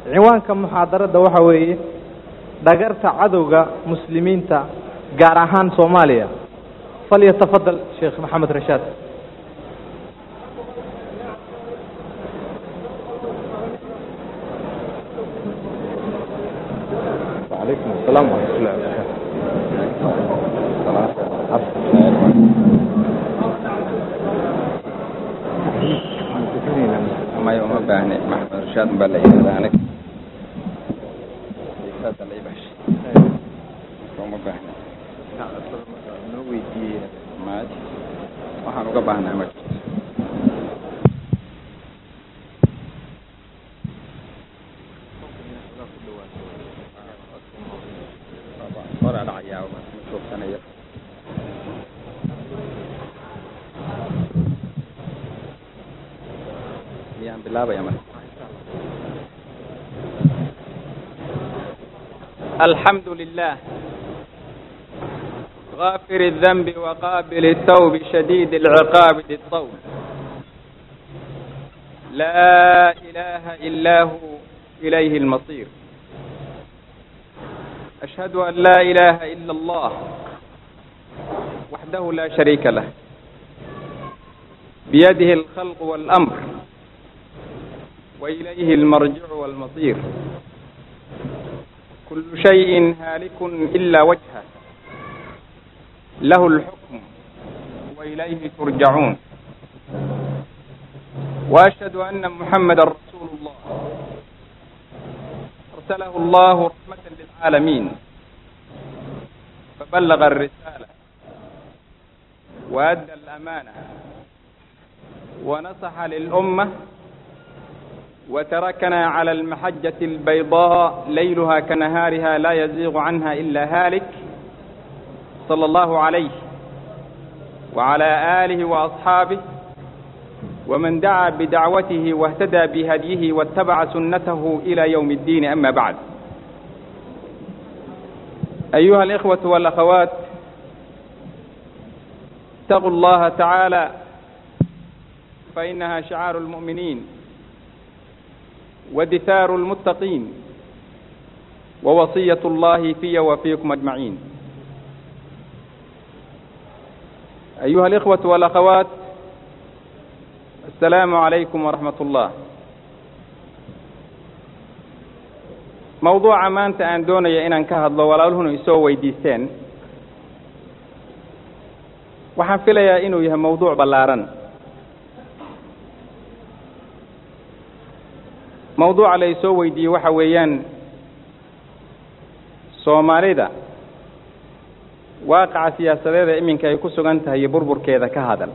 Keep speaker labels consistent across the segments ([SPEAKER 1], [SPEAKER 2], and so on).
[SPEAKER 1] ciwaanka muxaadarada waxa weeye dhagarta cadowga muslimiinta gaar ahaan soomaaliya falyatafadal sheekh maxamed rashaad وعليكم السلام ورحمة الله وبركاته
[SPEAKER 2] may uma baahne maxamed rashaad baa la yidhahda aniga saasa la ibashay uma baahne
[SPEAKER 1] noo weydiiyey
[SPEAKER 2] maaj waxaan uga baahnaa ma jirto hora dhacayaa ma joogsanaya miyaan bilaabaya marka الحمد لله غافر الذنب وقابل التوب شديد العقاب ذي الطول لا إله إلا هو إليه المصير أشهد أن لا إله إلا الله وحده لا شريك له بيده الخلق والأمر وإليه المرجع والمصير كل شيء هالك إلا وجهه له الحكم وإليه ترجعون وأشهد أن محمدا رسول الله أرسله الله رحمة للعالمين فبلغ الرسالة وأدى الأمانة ونصح للأمة وتركنا على المحجة البيضاء ليلها كنهارها لا يزيغ عنها إلا هالك صلى الله عليه وعلى آله وأصحابه ومن دعا بدعوته واهتدى بهديه واتبع سنته إلى يوم الدين أما بعد أيها الإخوة والأخوات اتقوا الله تعالى فإنها شعار المؤمنين ودثار المتقين ووصية الله في وفيكم أجمعين أيها الإخوة والأخوات السلام عليكم ورحمة الله موضوع maanta aan doonaya inaan ka hadlo walaaluhuna isoo weydiisteen waxaan filayaa inuu yahay mawduuc ballaaran mawduuca la isoo weydiiyey waxa weeyaan soomaalida waaqaca siyaasadeeda iminka ay ku sugan tahay iyo burburkeeda ka hadal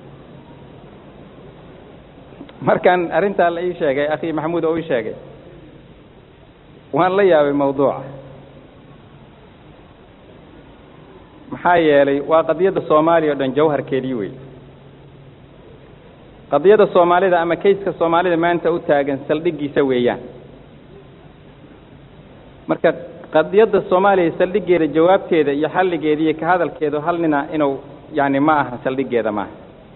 [SPEAKER 2] markaan arrintaa la ii sheegay akhi maxamuud oo ii sheegay waan la yaabay mawduuca maxaa yeelay waa qadiyadda soomaaliya o dhan jawharkeedii wey qadiyadda soomaalida ama kayska soomaalida maanta u taagan saldhiggiisa weeyaan marka qadiyadda soomaaliya saldhiggeeda jawaabteeda iyo xalligeeda iyo ka hadalkeedu hal nina inuu yani ma aha saldhiggeeda maaha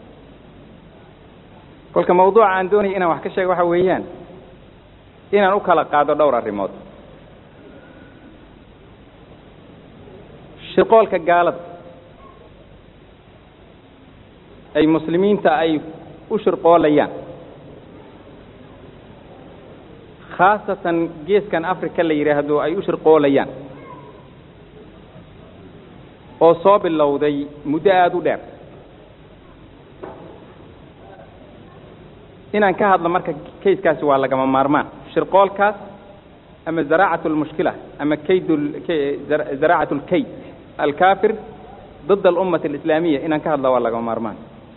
[SPEAKER 2] kolka mawduuca aan doonaya inaan wax ka sheego waxa weeyaan inaan u kala qaado dhowr arrimood shirqoolka gaalada ay muslimiinta ay u shirqoolayaan khaasatan geeskan africa la yidhaahdo ay u shirqoolayaan oo soo bilowday muddo aada u dheer inaan ka hadlo marka kayskaasi waa lagama maarmaan shirqoolkaas ama zaraacat lmushkila ama kayd zaraacat lkayd alkafir ضد الأمة الإسلامية inaan ka hadla waa lagama maarmaan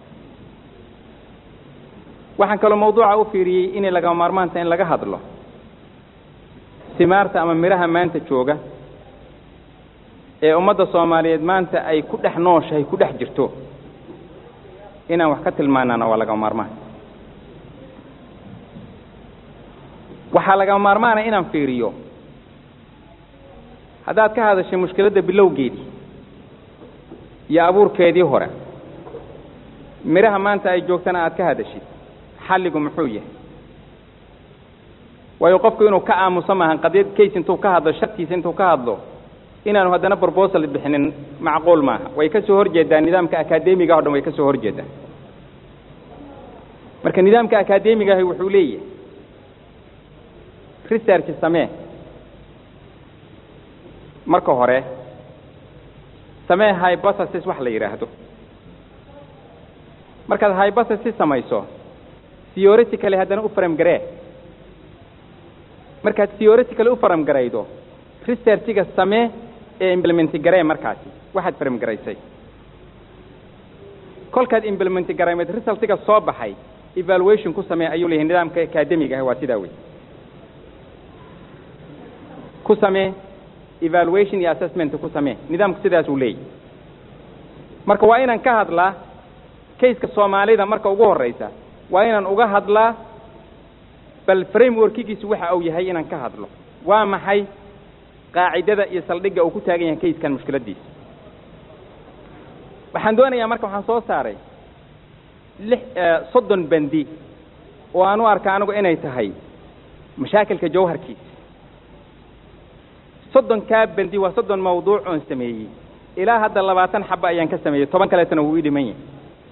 [SPEAKER 2] waxaan kaloo mawduuca u fiiriyey inay lagama maarmaanta in laga hadlo simaarta ama midhaha maanta jooga ee ummadda soomaaliyeed maanta ay ku dhex nooshahay ku dhex jirto inaan wax ka tilmaanaana waa lagama maarmaan waxaa lagama maarmaana inaan fiiriyo haddaad ka hadashay mushkiladda bilowgeedii iyo abuurkeedii hore midhaha maanta ay joogtana aad ka hadashid xalligu muxuu yahay waayo qofku inuu ka aamuso maahan qadiyad case intuu ka hadlo shartiisa intuu ka hadlo inaanu haddana proposal bixinin macquul maaha way ka soo horjeedaa nidaamka akadeemiga o dhan way ka soo horjeedaa marka nidaamka akadeemiga ahi wuxuu leeyahay research samee marka hore samee hypothesis wax la yidhaahdo markaad hypothesis samayso theoretically haddana u faram garee markaad theoretically u faram garaydo researchiga samee ee implementi garee markaasi waxaad faram garaysay kolkaad implementi garaymeed resultiga soo baxay evaluation ku samee ayuu leeyahay nidaamka academiga ah waa sidaa wey ku samee evaluation iyo assessment ku samee nidaamku sidaas uu leeyahy marka waa inaan ka hadlaa kayska soomaalida marka ugu horreysa waa inaan uga hadlaa bal frameworkigiisu waxa uu yahay inaan ka hadlo waa maxay qaacidada iyo saldhigga uu ku taagan yahay kayskan mushkiladdiisa waxaan doonayaa marka waxaan soo saaray lix soddon bandi oo aan u arka anigu inay tahay mashaakilka jawharkiisa soddonkaa bandi waa soddon mawduuc oon sameeyey ilaa hadda labaatan xaba ayaan ka sameeyey toban kaleetana wuu ii dhiman yahay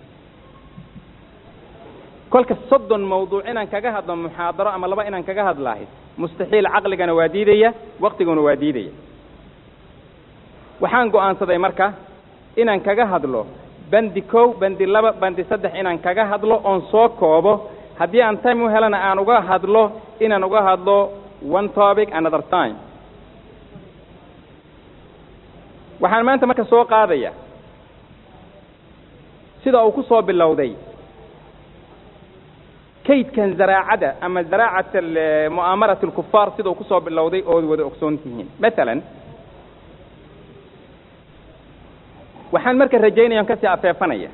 [SPEAKER 2] kolka soddon mawduuc inaan kaga hadlo muxaadaro ama laba inaan kaga hadlaahay mustaxiil caqligana waa diidaya waktiguna waa diidaya waxaan go'aansaday marka inaan kaga hadlo bandi kow bandi laba bandi saddex inaan kaga hadlo oon soo koobo haddii aan time u helana aan uga hadlo inaan uga hadlo one topic another time waxaan maanta marka soo qaadaya sida uu ku soo bilowday kaydkan zaraacada ama zaraacat mu'aamarat alkufaar sida uu ku soo bilowday ood wada ogsoon tihiin masalan waxaan marka rajaynaya on kasii afeefanaya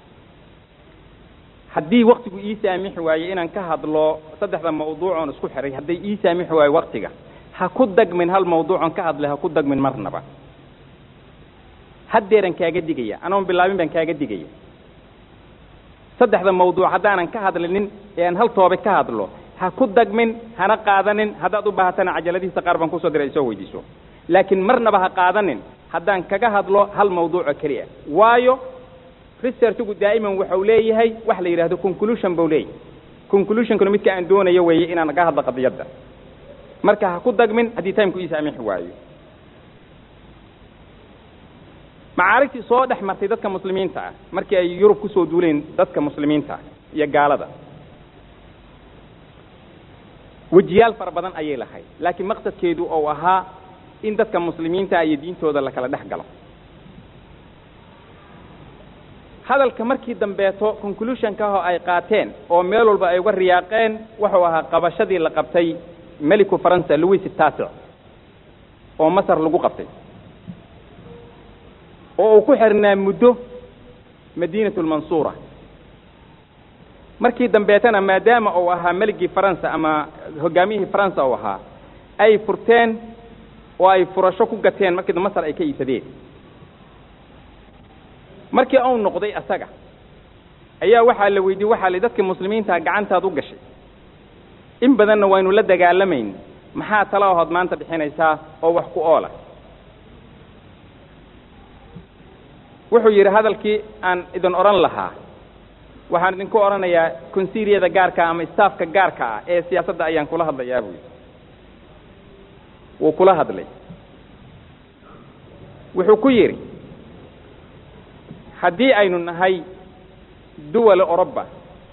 [SPEAKER 2] haddii waktigu ii saamixi waaye inaan ka hadlo saddexda mawduuc oon isku xiray hadday ii saamixi waayo waktiga ha ku dagmin hal mawduucon ka hadlay ha ku dagmin marnaba haddeeran kaaga digaya anoon bilaabin baan kaaga digaya saddexda mawduuc haddaanan ka hadlinin ee aan hal toobe ka hadlo ha ku dagmin hana qaadanin haddaad u baahatana cajaladihiisa qaar baan kusoo diray ay soo weydiiso laakiin marnaba ha qaadanin haddaan kaga hadlo hal mawduuco keliya waayo researchigu daa'iman waxau leeyahay wax la yidhahdo conclusion buu leeyahay conclusionkuna midka aan doonayo weeye inaan ka hadlo qadiyadda marka ha ku dagmin haddii timku ii saamixi waayo macaarigtii soo dhex martay dadka muslimiinta ah markii ay yurub kusoo duuleen dadka muslimiinta ah iyo gaalada wejiyaal fara badan ayay lahayd laakiin maqsadkeedu ou ahaa in dadka muslimiinta iyo diintooda la kala dhex galo hadalka markii dambeeto conclusionka ahoo ay qaateen oo meel walba ay uga riyaaqeen wuxuu ahaa qabashadii la qabtay meliku faransa louis taasic oo masar lagu qabtay oo uu ku xirnaa muddo madiinatu lmansuura markii dambeetana maadaama uu ahaa meligii faransa ama hogaamiyihii faransa uu ahaa ay furteen oo ay furasho ku gateen markii masar ay ka iibsadeen markii uu noqday asaga ayaa waxaa la weydiiyey waxaa li dadkii muslimiintaa gacantaad u gashay in badanna waynu la dagaalamayn maxaa tala ahood maanta bixinaysaa oo wax ku oola wuxuu yidhi hadalkii aan idin odhan lahaa waxaan idinku odhanayaa konsiiliyada gaarka ama staafka gaarka ah ee siyaasadda ayaan kula hadlayaa buu yidhi wuu kula hadlay wuxuu ku yidhi haddii aynu nahay duwala oroba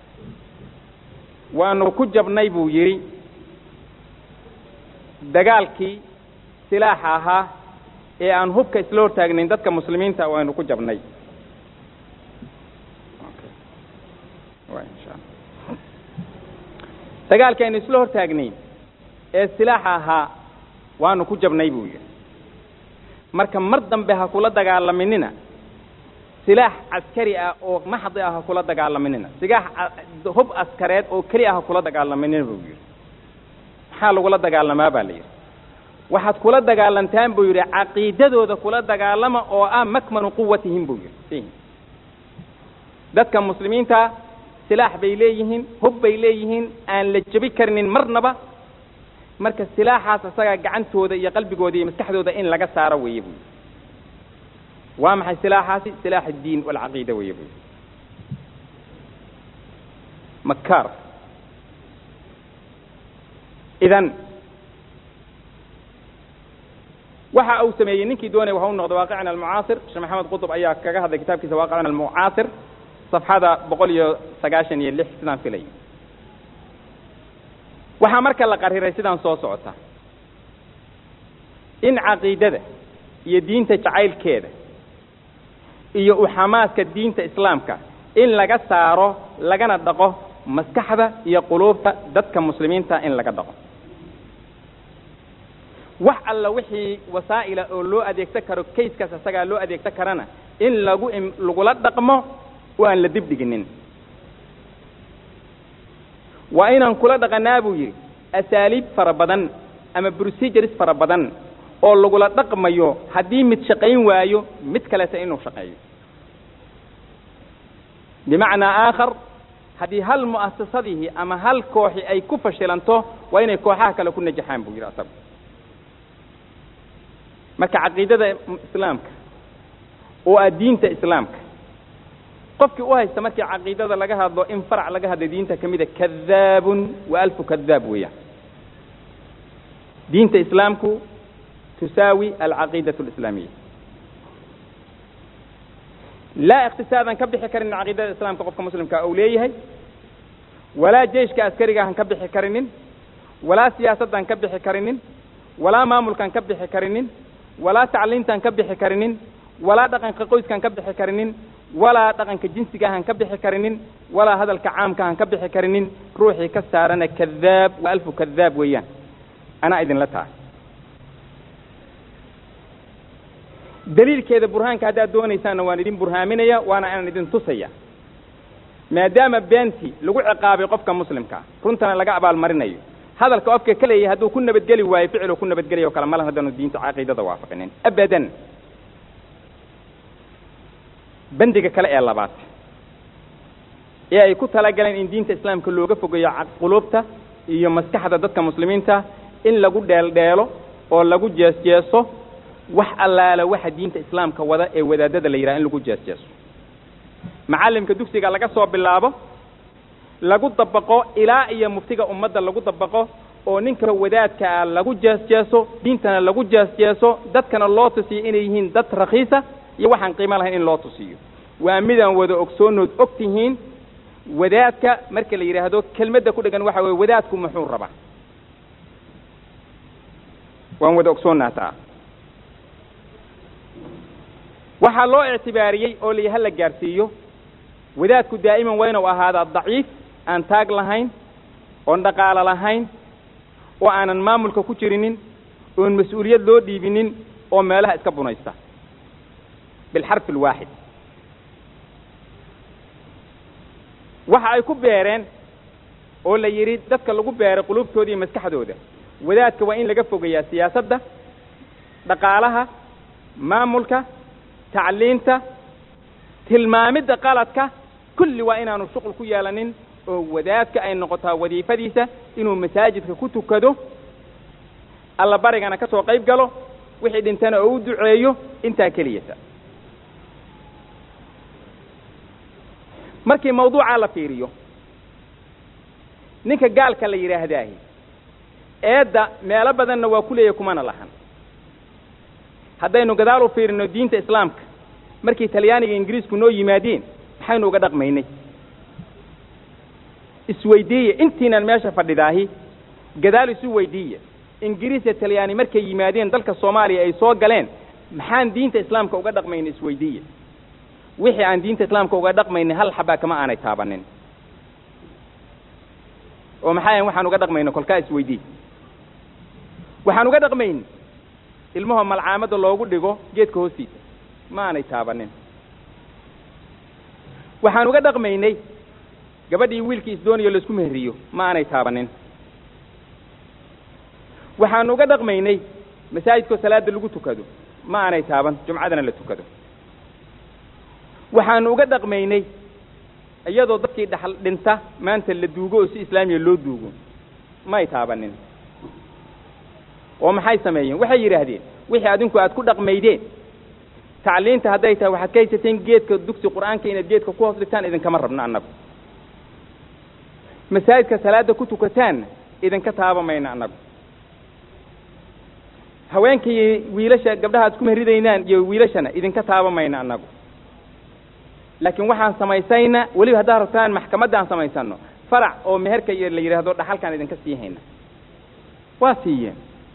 [SPEAKER 2] waanu ku jabnay buu yidhi dagaalkii silaaxa ahaa ee aan hubka isla hortaagnayn dadka muslimiinta waynu ku jabnay dagaalkii aynu isla hortaagnayn ee silaaxa ahaa waanu ku jabnay buu yidhi marka mar dambe ha kula dagaalaminina silaax caskari ah oo maxdi ah ha kula dagaalaminina silaax hub askareed oo keli ah ha kula dagaalaminina buu yidhi maxaa lagula dagaalamaa baa la yidhi waxaad kula dagaalantaan buu yidhi caqiidadooda kula dagaalama oo ah makmanu quwatihim buu yidhi dadka muslimiinta silaax bay leeyihiin hub bay leeyihiin aan la jebi karinin marnaba marka silaaxaas isagaa gacantooda iyo qalbigooda iyo maskaxdooda in laga saaro weeye buy waa maxay silaaxaasi silaax addiin walcaqiida weeye buy makaar idan waxa uu sameeyey ninkii doonaya waxa u noqday waaqicna almucaasir sheekh maxamed qutub ayaa kaga hadlay kitaabkiisa waaqicna almucaasir safxada boqol iyo sagaashan iyo lix sidaan filay waxaa marka la qariray sidaan soo socota in caqiidada iyo diinta jacaylkeeda iyo uxamaaska diinta islaamka in laga saaro lagana dhaqo maskaxda iyo quluubta dadka muslimiinta in laga dhaqo wax alla wixii wasaa'ila oo loo adeegsan karo kayskaas isagaa loo adeegsan karana in lagu lagula dhaqmo oo aan la dib dhiginin waa inaan kula dhaqanaa buu yidhi asaaliib fara badan ama procedures fara badan oo lagula dhaqmayo haddii mid shaqayn waayo mid kaleeta inuu shaqeeyo bimacnaa aakhar haddii hal mu'asasadihii ama hal kooxi ay ku fashilanto waa inay kooxaha kale ku najaxaan buu yidhi asagu marka caqiidada islaamka oo ah diinta islaamka qofkii u haysta markii caqiidada laga hadlo in farac laga hadlo diinta ka mida kadaabun wa alfu kadaab weeyaan diinta islaamku tusaawi alcaqiidatu alislaamiya laa iqtisaadan ka bixi karin caqiidada islaamka qofka muslimka uu leeyahay walaa jeyshka askarigahan ka bixi karinin walaa siyaasaddan ka bixi karinin walaa maamulkan ka bixi karinin walaa tacliintan ka bixi karinin walaa dhaqanka qoyskan ka bixi karinin walaa dhaqanka jinsigahan ka bixi karinin walaa hadalka caamkahan ka bixi karinin ruuxii ka saarana kadaab wa alfu kadaab weeyaan anaa idinla tahay daliilkeeda burhaanka haddaad doonaysaanna waan idin burhaaminaya waana inaan idin tusaya maadaama beentii lagu ciqaabay qofka muslimkaa runtana laga abaalmarinayo hadalka qofka ka leeyahay hadduu ku nabadgeli waayo ficiluu ku nabadgelayo kale malan haddaanu diinta caqiidada waafaqinin abadan bandiga kale ee labaad ee ay ku talagaleen in diinta islaamka looga fogeeyo quluubta iyo maskaxda dadka muslimiinta in lagu dheeldheelo oo lagu jeesjeeso wax allaala waxa diinta islaamka wada ee wadaadada la yidhaha in lagu jeesjeeso macallimka dugsiga laga soo bilaabo lagu dabaqo ilaa iyo muftiga ummadda lagu dabaqo oo ninka wadaadkaa lagu jeesjeeso diintana lagu jeesjeeso dadkana loo tusiyo inay yihiin dad rakhiisa iyo waxaan qiimo lahayn in loo tusiyo waa midaan wada ogsoonood og tihiin wadaadka marka la yidhaahdo kelmadda ku dhegan waxa weye wadaadku muxuu rabaa waan wada ogsoonnaa taa waxaa loo ictibaariyey oo la ha la gaarsiiyo wadaadku daa'iman waa inuu ahaadaa daciif aan taag lahayn oon dhaqaalo lahayn oo aanan maamulka ku jirinin oon mas-uuliyad loo dhiibinin oo meelaha iska bunaysta bilxarfi alwaaxid waxa ay ku beereen oo la yidhi dadka lagu beeray qulubtooda iyo maskaxdooda wadaadka waa in laga fogeeyaa siyaasadda dhaqaalaha maamulka tacliinta tilmaamidda qaladka kulli waa inaanu shuqul ku yeelanin oo wadaadka ay noqotaa wadiifadiisa inuu masaajidka ku tukado alla barigana ka soo qayb galo wixii dhintana oo u duceeyo intaa keliyata markii mawduucaa la fiiriyo ninka gaalka la yidhaahdaahi eedda meelo badanna waa ku leeyahy kumana lahan haddaynu gadaal u fiirino diinta islaamka markii talyaaniga ingiriisku noo yimaadeen maxaynu uga dhaqmaynay isweydiiya intiinan meesha fadhidaahi gadaal isu weydiiya ingiriis iyo talyaani markay yimaadeen dalka soomaaliya ay soo galeen maxaan diinta islaamka uga dhaqmaynay isweydiiya wixii aan diinta islaamka uga dhaqmaynay hal xabaa kama aanay taabanin oo maxaa waxaan uga dhaqmayna kolkaa isweydiiy waxaan uga dhaqmayn ilmaho malcaamadda loogu dhigo geedka hoostiisa ma aanay taabanin waxaan uga dhaqmaynay gabadhii wiilkii isdoonayo laisku meheriyo ma aanay taabanin waxaan uga dhaqmaynay masaajidkoo salaada lagu tukado ma aanay taaban jumcadana la tukado waxaanu uga dhaqmaynay iyadoo dadkii dhaxal dhinta maanta la duugo oo si islaamiya loo duugo may taabanin oo maxay sameeyeen waxay yidhaahdeen wixii adinku aad ku dhaqmaydeen tacliinta hadday tahay waxaad ka haysateen geedka dugsi qur'aanka inaad geedka ku hoos dhigtaan idinkama rabno annagu masaajidka salaada ku tukataanna idinka taaba mayno annagu haweenkii wiilasha gabdhaha ad isku mehridaynaan iyo wiilashana idinka taaba mayno annagu laakiin waxaan samaysayna weliba haddaad rabtaan maxkamaddaan samaysano farac oo meherka iyo la yidhaahdo dhaxalkaan idinka sii hayna waa siiyeen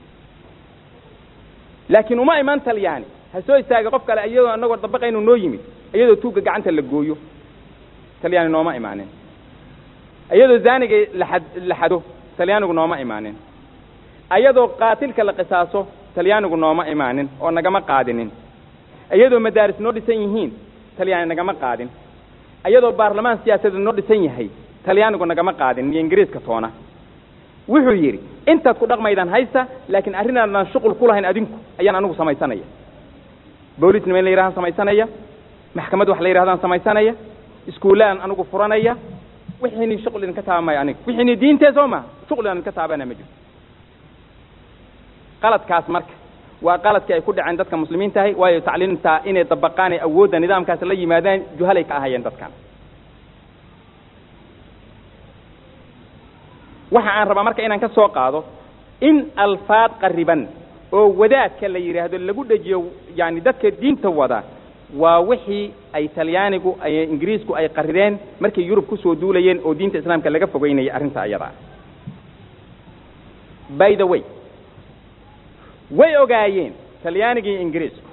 [SPEAKER 2] laakiin uma iman talyaani ha soo istaaga qof kale iyadoo anagoo dabaqaynu noo yimid iyadoo tuugga gacanta la gooyo talyaani nooma imaanin iyadoo zaaniga laad la xado talyaanigu nooma imaanin iyadoo qaatilka la qisaaso talyaanigu nooma imaanin oo nagama qaadinin iyadoo madaaris noo dhisan yihiin talyaani nagama qaadin iyadoo baarlamaan siyaasadeed noo dhisan yahay talyaanigu nagama qaadin iyo ingiriiska toona wuxuu yidhi intaad ku dhaqmaydaan haysta laakiin arrinaadan shuqul ku lahayn adinku ayaan anigu samaysanaya boolisnima in la yidhahdaan samaysanaya maxkamad wax la yidhahdaan samaysanaya iskuullaan anigu furanaya wixiini shuqul idinka taabamaya aniga wixiini diintee soo maha shuqul aan idinka taabana ma jirto qaladkaas marka waa qaladkii ay ku dhaceen dadka muslimiin tahay waayo tacliimta inay dabaqaan ee awoodda nidaamkaas la yimaadaan juhalay ka ahayeen dadkan waxa aan rabaa marka inaan ka soo qaado in alfaad qariban oo wadaadka la yidhaahdo lagu dhejiyo yani dadka diinta wada waa wixii ay talyaanigu ay ingiriisku ay qarireen markay yurub kusoo duulayeen oo diinta islaamka laga fogeynayay arrinta iyada ah by the way way ogaayeen talyaaniga iyo ingiriisku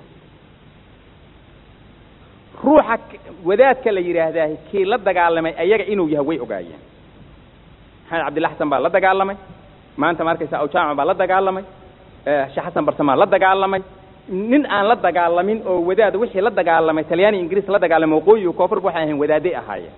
[SPEAKER 2] ruuxa wadaadka la yidhaahdaa kii la dagaalamay ayaga inuu yahay way ogaayeen maxamed cabdilla xasan baa la dagaalamay maanta ma arkaysa awjaamac baa la dagaalamay sheekh xasan barsamaa la dagaalamay nin aan la dagaalamin oo wadaad wixii la dagaalamay talyaani ingiriis la dagaalamay waqooyi iyo koonfurba waxay ahayn wadaaday ahaayeen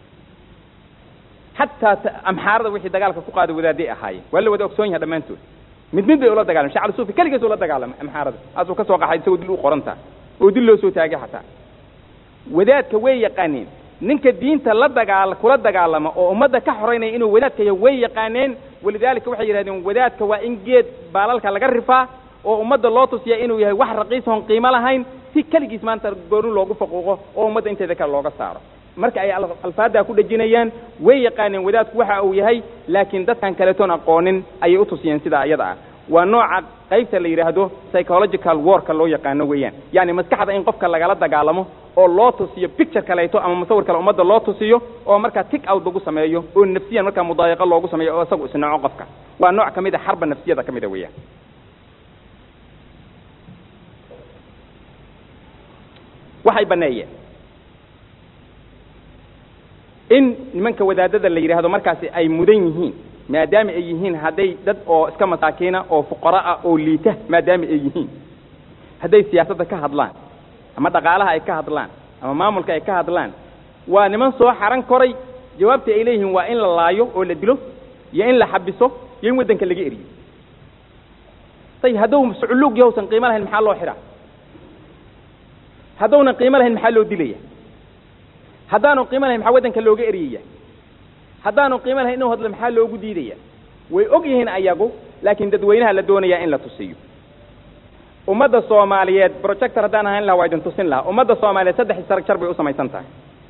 [SPEAKER 2] xataa amxaarada wixii dagaalka ku qaaday wadaaday ahaayeen waa la wada ogsoon yahay dhammaantood mid mid bay ula dagalamay shacab suufi keligiis ula dagaalamay amxaarada asuu ka soo qaxay isagoo dil u qorantaa oo dil loo soo taagay xataa wadaadka way yaqaaneen ninka diinta la dagaal kula dagaalama oo ummadda ka xoraynaya inuu wadaadka yahay way yaqaaneen walidaalika waxay yidhahdeen wadaadka waa in geed baalalka laga rifaa oo ummadda loo tusiya inuu yahay wax raqiis oon qiimo lahayn si keligiis maanta gooni loogu faquuqo oo ummadda inteeda kale looga saaro marka ay alfaaddaa ku dhejinayaan way yaqaaneen wadaadku waxa uu yahay laakiin dadkan kaletoon aqoonin ayay u tusiyeen sidaa iyada ah waa nooca qaybta la yidhaahdo psychological warka loo yaqaano weeyaan yacni maskaxda in qofka lagala dagaalamo oo loo tusiyo picture kaleeto ama musawir kale ummadda loo tusiyo oo markaa tick out lagu sameeyo oo nafsiyan markaa mudaayaqa loogu sameeyo oo isagu isnaco qofka waa nooc ka mid a xarba nafsiyada ka mida weeyaan waxay baneeyeen in nimanka wadaadada la yidhaahdo markaasi ay mudan yihiin maadaama ay yihiin hadday dad oo iska masaakiina oo fuqara ah oo liita maadaama ay yihiin hadday siyaasadda ka hadlaan ama dhaqaalaha ay ka hadlaan ama maamulka ay ka hadlaan waa niman soo xaran koray jawaabta ay leeyihiin waa in la laayo oo la dilo iyo in la xabiso iyo in waddanka laga eriyo tay hadduu suculuug yahowsan qiimo lahayn maxaa loo xidhaa haddownan qiimo lahayn maxaa loo dilaya haddaanu qiimo lahayn maxaa waddanka looga eriyaya haddaanu qiimo lahayn inuu hadlo maxaa loogu diidaya way og yihiin ayagu laakiin dadweynaha la doonayaa in la tusiyo ummadda soomaaliyeed projector haddaan ahayn laha waa idin tusin lahaa ummadda soomaaliyeed saddex istaragjar bay u samaysan tahay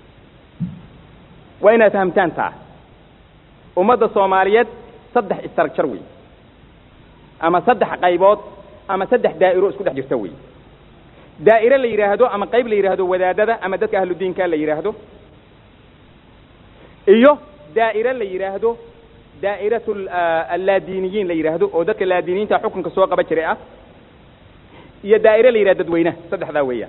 [SPEAKER 2] waa inaad fahamtaan taa ummadda soomaaliyeed saddex istaragjar wey ama saddex qaybood ama saddex daa'iro isku dhex jirta wey daa'ire la yidhaahdo ama qayb la yidhaahdo wadaadada ama dadka ahludiinka la yidhaahdo iyo daa'ire la yidhaahdo daa'iratu allaadiiniyiin la yidhaahdo oo dadka laadiiniyiinta xukunka soo qaba jiray ah iyo daa'ire la yidhahdo dadweynaha saddexdaa weeyaan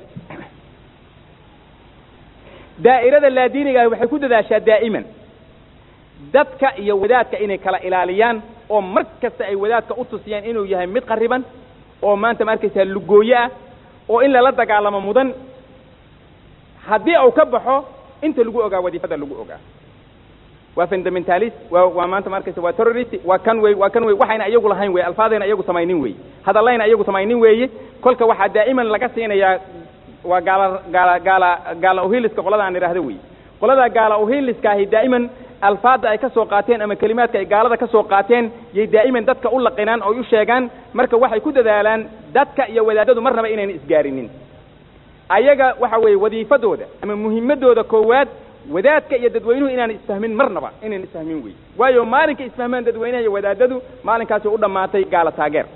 [SPEAKER 2] daa'irada laadiiniga ah waxay ku dadaashaa daa'iman dadka iyo wadaadka inay kala ilaaliyaan oo mar kasta ay wadaadka u tusiyaan inuu yahay mid qariban oo maanta ma arkaysaa lugooye ah oo in lala dagaalamo mudan haddii uu ka baxo inta lagu ogaa wadiifada lagu ogaa waa fundamentalist waa waa maanta ma arkaysa waa terrorist waa kan wey waa kan wey waxayna iyagu lahayn wey alfaadayna iyagu samaynin weeye hadallayna iyagu samaynin weeye kolka waxaa daa'iman laga siinayaa waa gaala gaala gaala gaala uhiliska qolada aan idhaahdo wey qolada gaala uhiliska ahi daa'iman alfaadda ay ka soo qaateen ama kelimaadka ay gaalada ka soo qaateen yay daa'iman dadka u laqinaan oo u sheegaan marka waxay ku dadaalaan dadka iyo wadaadadu marnaba inayna isgaarinin ayaga waxa weeye wadiifadooda ama muhimadooda koowaad wadaadka iyo dadweynuhu inaan isfahmin marnaba inayna isfahmin wey waayo maalinka isfahmaan dadweynaha iyo wadaadadu maalinkaasi u dhammaatay gaala taageer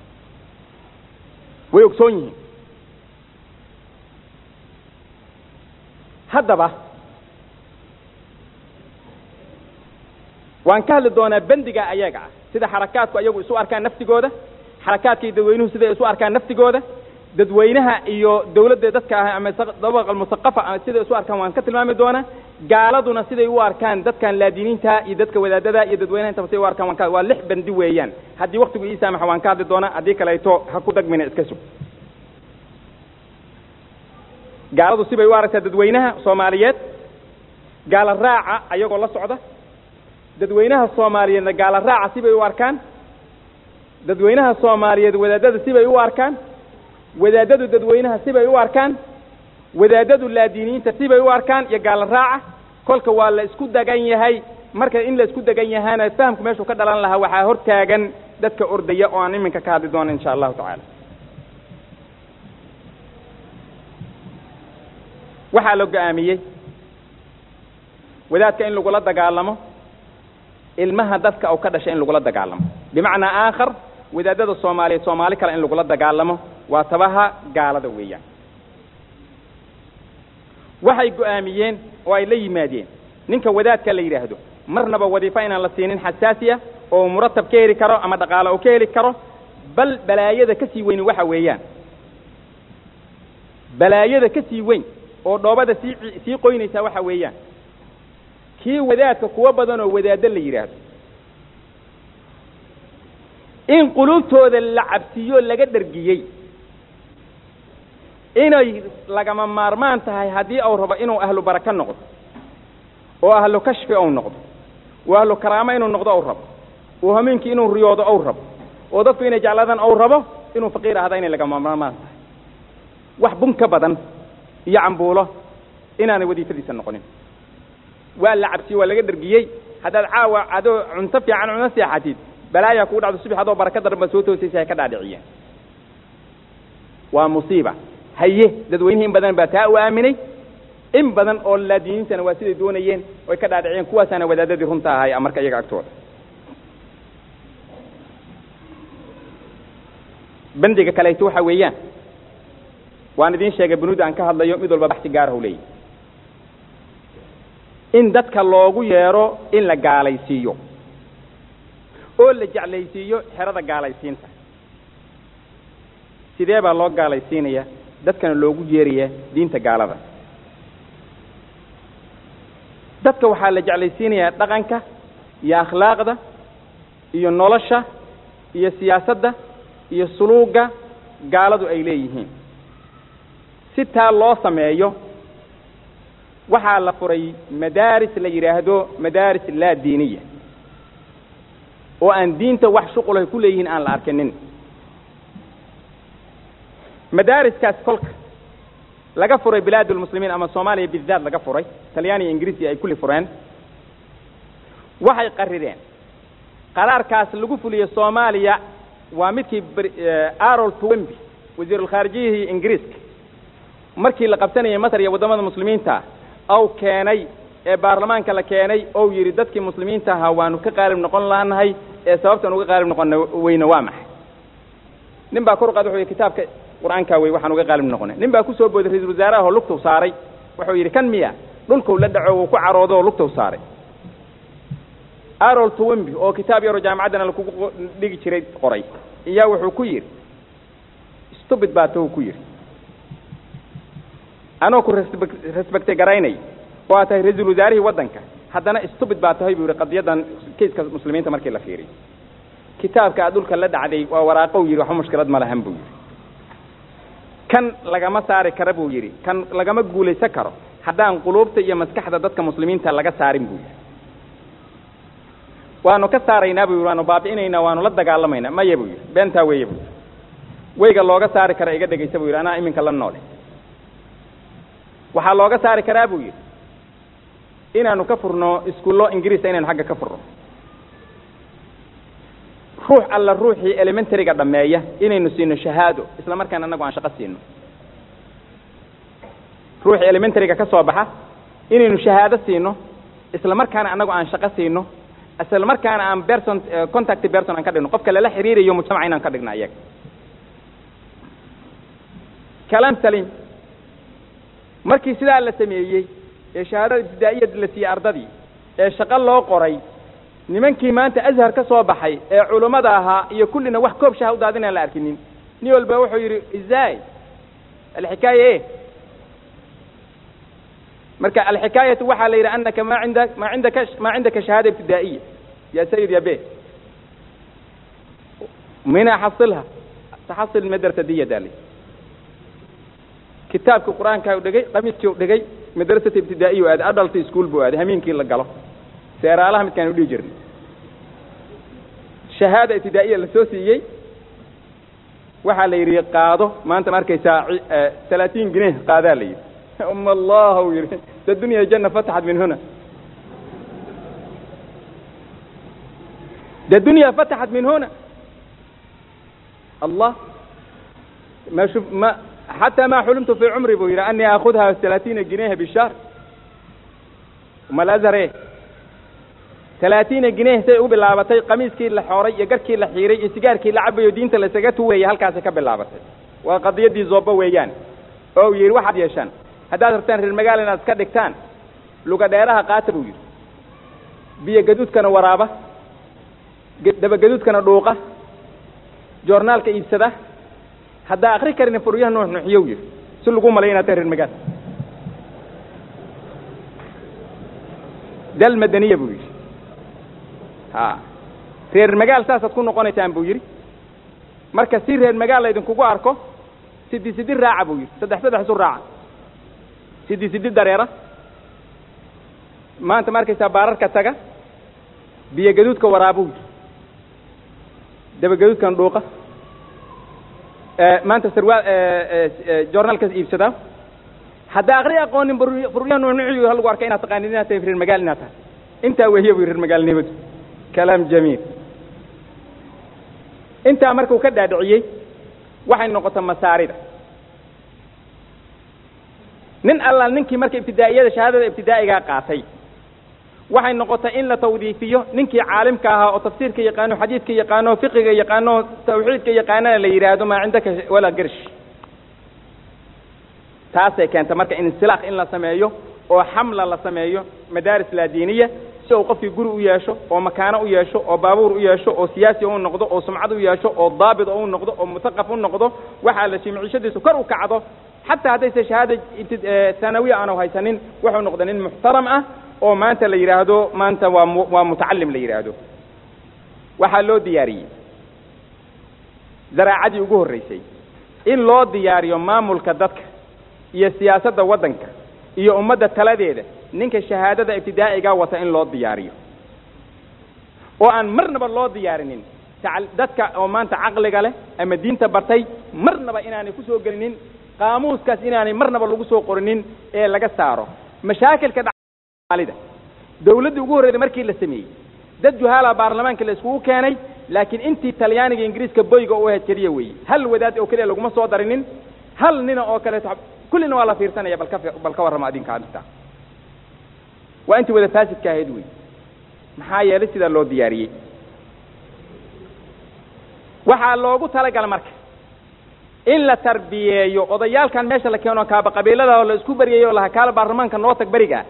[SPEAKER 2] way ogsoon yihiin haddaba waan ka hadli doonaa bendiga ayaga ah sida xarakaadku ayagu isu arkaan naftigooda xarakaadka iyo dadweynuhu siday isu arkaan naftigooda dadweynaha iyo dawladda dadka ah ama dabaqa almusaqafa siday isu arkaan waan ka tilmaami doonaa gaaladuna siday u arkaan dadkan laadiniinta iyo dadka wadaadada iyo dadweynaha intaba siday u arkaan waan ka waa lix bendi weeyaan haddii waktigu ii saamaxa waan ka hadli doonaa haddii kaleeto ha ku dagmina iska sug gaaladu sibay u aragtaa dadweynaha soomaaliyeed gaala raaca ayagoo la socda dadweynaha soomaaliyeedna gaala raaca sibay u arkaan dadweynaha soomaaliyeed wadaadada sibay u arkaan wadaadadu dadweynaha sibay u arkaan wadaadadu laadiiniinta sibay u arkaan iyo gaala raaca kolka waa la isku dagan yahay marka in la isku dagan yahaana fahamku meeshuu ka dhalan lahaa waxaa hortaagan dadka ordaya oo aan iminka ka hadli doono insha allahu tacaala waxaa la go-aamiyey wadaadka in lagula dagaalamo ilmaha dadka u ka dhashay in lagula dagaalamo bimacnaa aakhar wadaadada soomaaliyeed soomaali kale in lagula dagaalamo waa tabaha gaalada weeyaan waxay go-aamiyeen oo ay la yimaadeen ninka wadaadka la yidhaahdo marnaba wadiifo inaan la siinin xasaasiya oo muratab ka heli karo ama dhaqaale oo ka heli karo bal balaayada ka sii weyni waxa weeyaan balaayada ka sii weyn oo dhoobada sii sii qoynaysaa waxa weeyaan kii wadaadka kuwo badan oo wadaaddo la yidhaahdo in qulubtooda la cabsiiyo laga dhergiyey inay lagama maarmaan tahay haddii uu rabo inuu ahlu baraka noqdo oo ahlu kashfi ou noqdo oo ahlu karaamo inuu noqdo ou rabo oo hameenkii inuu riyoodo ou rabo oo dadku inay jeclaadaan ou rabo inuu faqiir ahda inay lagama maarmaan tahay wax bun ka badan iyo cambuulo inaanay wadiifadiisa noqonin waa la cabsiyey waa laga dhergiyey haddaad caawa adoo cunto fiican cuna seexatid balaayaa kugu dhacdo subax adoo baraka daran baad soo toosaysa hay ka dhaadhiciyeen waa musiiba haye dadweynihi in badan baa taa u aaminay in badan oo laadiiniintana waa siday doonayeen oy ka dhaadhiciyeen kuwaasaana wadaadadii runta ahay marka iyaga agtooda bendiga kaleeto waxa weeyaan waan idiin sheegay bunuuda aan ka hadlayo mid walba baxsi gaarah u leeyahy in dadka loogu yeedho in la gaalaysiiyo oo la jeclaysiiyo xerada gaalaysiinta sidee baa loo gaalaysiinaya dadkana loogu yeeraya diinta gaalada dadka waxaa la jeclaysiinayaa dhaqanka iyo akhlaaqda iyo nolosha iyo siyaasadda iyo suluugga gaaladu ay leeyihiin si taa loo sameeyo waxaa la furay madaaris la yidhaahdo madaaris laa diiniya oo aan diinta wax shuqulahay ku leeyihiin aan la arkinin madaariskaas kolka laga furay bilaad lmuslimiin ama soomaaliya bidaat laga furay talyaaniya ingiriisi ay kulli fureen waxay qarireen qaraarkaas lagu fuliye soomaaliya waa midkii arol twemby wasiirulkhaarijiyihii ingiriiska markii la qabsanayay masar iyo waddamada muslimiinta ow keenay ee baarlamaanka la keenay ou yidhi dadkii muslimiinta ahaa waanu ka qaalib noqon laanahay ee sababtaan uga qaalib noqon weyne waa maxay nin baa kor u qaad wuxuu yidhi kitaabka qur-aankaa wey waxaan uga qaalib noqonay nin baa ku soo booday ra-isul wasaaraha oo lugtow saaray wuxuu yidhi kan miya dhulkow la dhaco uu ku caroodo oo lugtow saaray arol twemby oo kitaab yaroo jaamacaddana lakugu dhigi jiray qoray iyaa wuxuu ku yidhi stubid baa tow ku yidhi anoo ku respecte garaynay oo aad tahay ra-iisul wasaarihii waddanka haddana stubid baa tahay buu yidhi qadiyaddan kayska muslimiinta markii la fiiriy kitaabka aad dhulka la dhacday waa waraaqow yidhi waxba mushkilad ma lahan buu yidhi kan lagama saari kara buu yidhi kan lagama guulaysan karo haddaan quluubta iyo maskaxda dadka muslimiinta laga saarin buu yidhi waanu ka saaraynaa buu yidhi waanu baabi'inaynaa waanu la dagaalamaynaa maya buu yidhi beentaa weeye buu yidhi weyga looga saari kara iga dhegaysa buu yidhi anaa iminka la noole waxaa looga saari karaa buu yidhi inaanu ka furno iskuullo ingiriisa inaynu xagga ka furno ruux alla ruuxii elementaryga dhammeeya inaynu siino shahaado isla markaana annagu aan shaqo siino ruuxii elementaryga ka soo baxa inaynu shahaado siino isla markaana annagu aan shaqo siino isla markaana aan person contact person aan ka dhigno qofka lala xiriirayo mujtamaca inaan ka dhigno ayaga kalaam saliim markii sidaa la sameeyey ee shahaadada ibtidaa'iyad la siiyey ardadii ee shaqo loo qoray nimankii maanta azhar ka soo baxay ee culummada ahaa iyo kullina wax koob shaha u daadin aan la arkinin nin walba wuxuu yidhi izay alxikaaya e marka alxikaayatu waxaa la yidhi anaka ma inda ma cindaka ma cindaka shahaada ibtidaa'iya ya sayid ya be mina xasilha taxasil madrasa diya daali kitaabka qur-aanka u dhegay qamiiskii u dhegay madrasata ibtidaa'iya u aaday adult school buu aaday hamiinkii la galo seeraalaha midkaan u dhihi jirnay shahaada ibtidaa'iya la soo siiyey waxaa la yidhi qaado maanta ma arkaysaa talaatiin gineh qaadaa la yidhi um allah u yidhi da dunya janna fataxat min huna da dunya fataxat min huna allah ma shuf ma xataa ma xulumtu fi cumri buu yidhi anii aakudha talaatiina gineha bishahr malazare talaatiina gineh say u bilaabatay qamiiskii la xooray iyo garkii la xiiray iyo sigaarkii la cabayo diinta laysaga tuurayay halkaasi ka bilaabatay waa qadiyadii zoobo weeyaan oo uu yidhi waxaad yeeshaan haddaad rabtaan reer magaala inaad iska dhigtaan luga dheeraha qaata buu yidhi biyo gaduudkana waraaba dabagaduudkana dhuuqa joornaalka iibsada haddaa akri karin furyaha nuux nuuxiyow yidhi si lagu malay inaad tahay reer magaala dal madaniya buu yidhi ha reer magaal saasaad ku noqonaysaan buu yidhi marka si reer magaal laydinkugu arko sidi sidi raaca buu yidhi saddex saddex isu raaca sidi sidi dareera maanta ma arkaysaa baararka taga biyo gaduudka waraabuu yidhi daba gaduudkan dhuuqa maanta sarwaal joornaalkaas iibsadaa haddaa akri aqoonin furyaha nuunuciyu ha lagu arka inaad taqaanin inaad tahay reer magaal inaad tahay intaa wehiya bu reer magaalnimadu kalaam jamiil intaa markuu ka dhaadhiciyey waxay noqotay masaarida nin alla ninkii marka ibtidaa'iyada shahaadada ibtidaa'igaa qaatay waxay noqotay in la tawdiifiyo ninkii caalimka ahaa oo tafsiirka yaqaano xadiidka yaqaano fiqiga yaqaano tawxiidka yaqaanana la yidhaahdo maa cindaka walaa gersh taasay keentay marka insilaaq in la sameeyo oo xamla la sameeyo madaaris laadiiniya si uu qofkii guri u yeesho oo makaano u yeesho oo baabuur u yeesho oo siyaasi u noqdo oo sumcad u yeesho oo daabit u noqdo oo musaqaf u noqdo waxaa la jimcishadiisu kor u kacdo xataa haddayse shahaada thanawiya aanu haysanin wuxuu noqda nin muxtaram ah oo maanta la yidhaahdo maanta waa waa mutacalim la yidhaahdo waxaa loo diyaariyey zaraacadii ugu horreysay in loo diyaariyo maamulka dadka iyo siyaasadda waddanka iyo ummadda taladeeda ninka shahaadada ibtidaa'igaa wata in loo diyaariyo oo aan marnaba loo diyaarinin dadka oo maanta caqliga leh ama diinta bartay marnaba inaanay ku soo gelinin qaamuuskaas inaanay marnaba lagu soo qorinin ee laga saaro mashaakilka dhaalida dawladdii ugu horreyda markii la sameeyey dad juhaala baarlamaanka la iskugu keenay laakiin intii talyaaniga ingiriiska boyga u ahayd keliya weeye hal wadaad oo keliya laguma soo darinin hal nina oo kaleeto kullina waa la fiirsanaya balka bal ka warrama adinka adinta waa intii wada faasidka ahayd wey maxaa yeelay sidaa loo diyaariyey waxaa loogu talagala marka in la tarbiyeeyo odayaalkan meesha la keeno kaaba qabiilada oo la isku beryayo o laha kaala baarlamaanka noo tag berigaa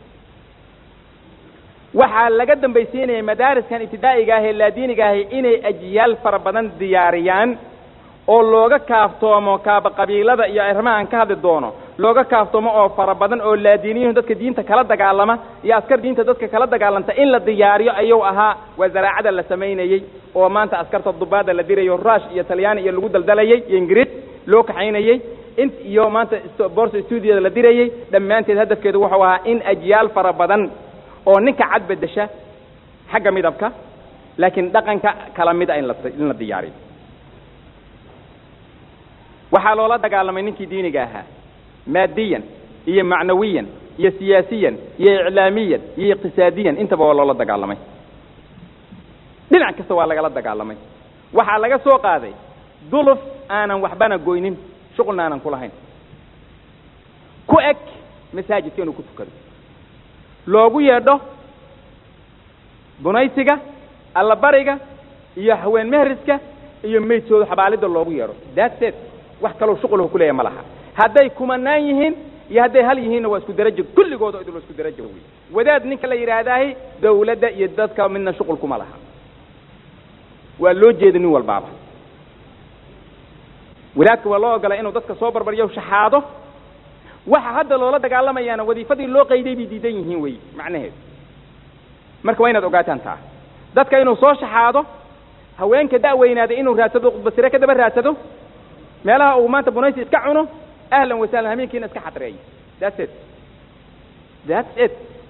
[SPEAKER 2] waxaa laga dambaysiinaya madaariskan ibtidaa'iga ah ee laadiiniga ahi inay ajyaal fara badan diyaariyaan oo looga kaaftoomo kaaba qabiilada iyo arrimaha aan ka hadli doono looga kaaftoomo oo fara badan oo laadiiniyuhu dadka diinta kala dagaalama iyo askar diinta dadka kala dagaalanta in la diyaariyo ayuu ahaa waa zaraacada la samaynayey oo maanta askarta dubaada la dirayo rush iyo talyaani iyo lagu daldalayey iyo ingiriis loo kaxaynayey in iyo maanta borsa stuudiyada la dirayey dhammaanteed hadafkeedu wuxuu ahaa in ajyaal fara badan oo ninka cad bedesha xagga midabka laakiin dhaqanka kala mid a in la in la diyaariyo waxaa loola dagaalamay ninkii diiniga ahaa maadiyan iyo macnawiyan iyo siyaasiyan iyo iclaamiyan iyo iqtisaadiyan intaba waa loola dagaalamay dhinac kasta waa lagala dagaalamay waxaa laga soo qaaday duluf aanan waxbana goynin shuqulna aanan ku lahayn ku eg masaajidka inuu ku tukado loogu yeedho bunaysiga allabariga iyo haween mehriska iyo meydkooda xabaalidda loogu yeedho that's it wax kaloo shuqulhu ku leeyahay ma laha hadday kumanaan yihiin iyo hadday hal yihiinna waa isku darajo kulligooda idil waa isku darajo wey wadaad ninka la yidhaahdaahi dawladda iyo dadka midna shuqul kuma laha waa loo jeeda nin walbaaba wadaadka waa loo ogolay inuu dadka soo barbariyo shaxaado waxa hadda loola dagaalamayaana wadiifadii loo qayday bay diidan yihiin wey macnaheedu marka waa inaad ogaataan taa dadka inuu soo shaxaado haweenka da'weynaaday inuu raadsado khudbasire ka daba raadsado meelaha uu maanta bunaysi iska cuno ahlan wasahlan hameenkiina iska xadreeyo that's it that's it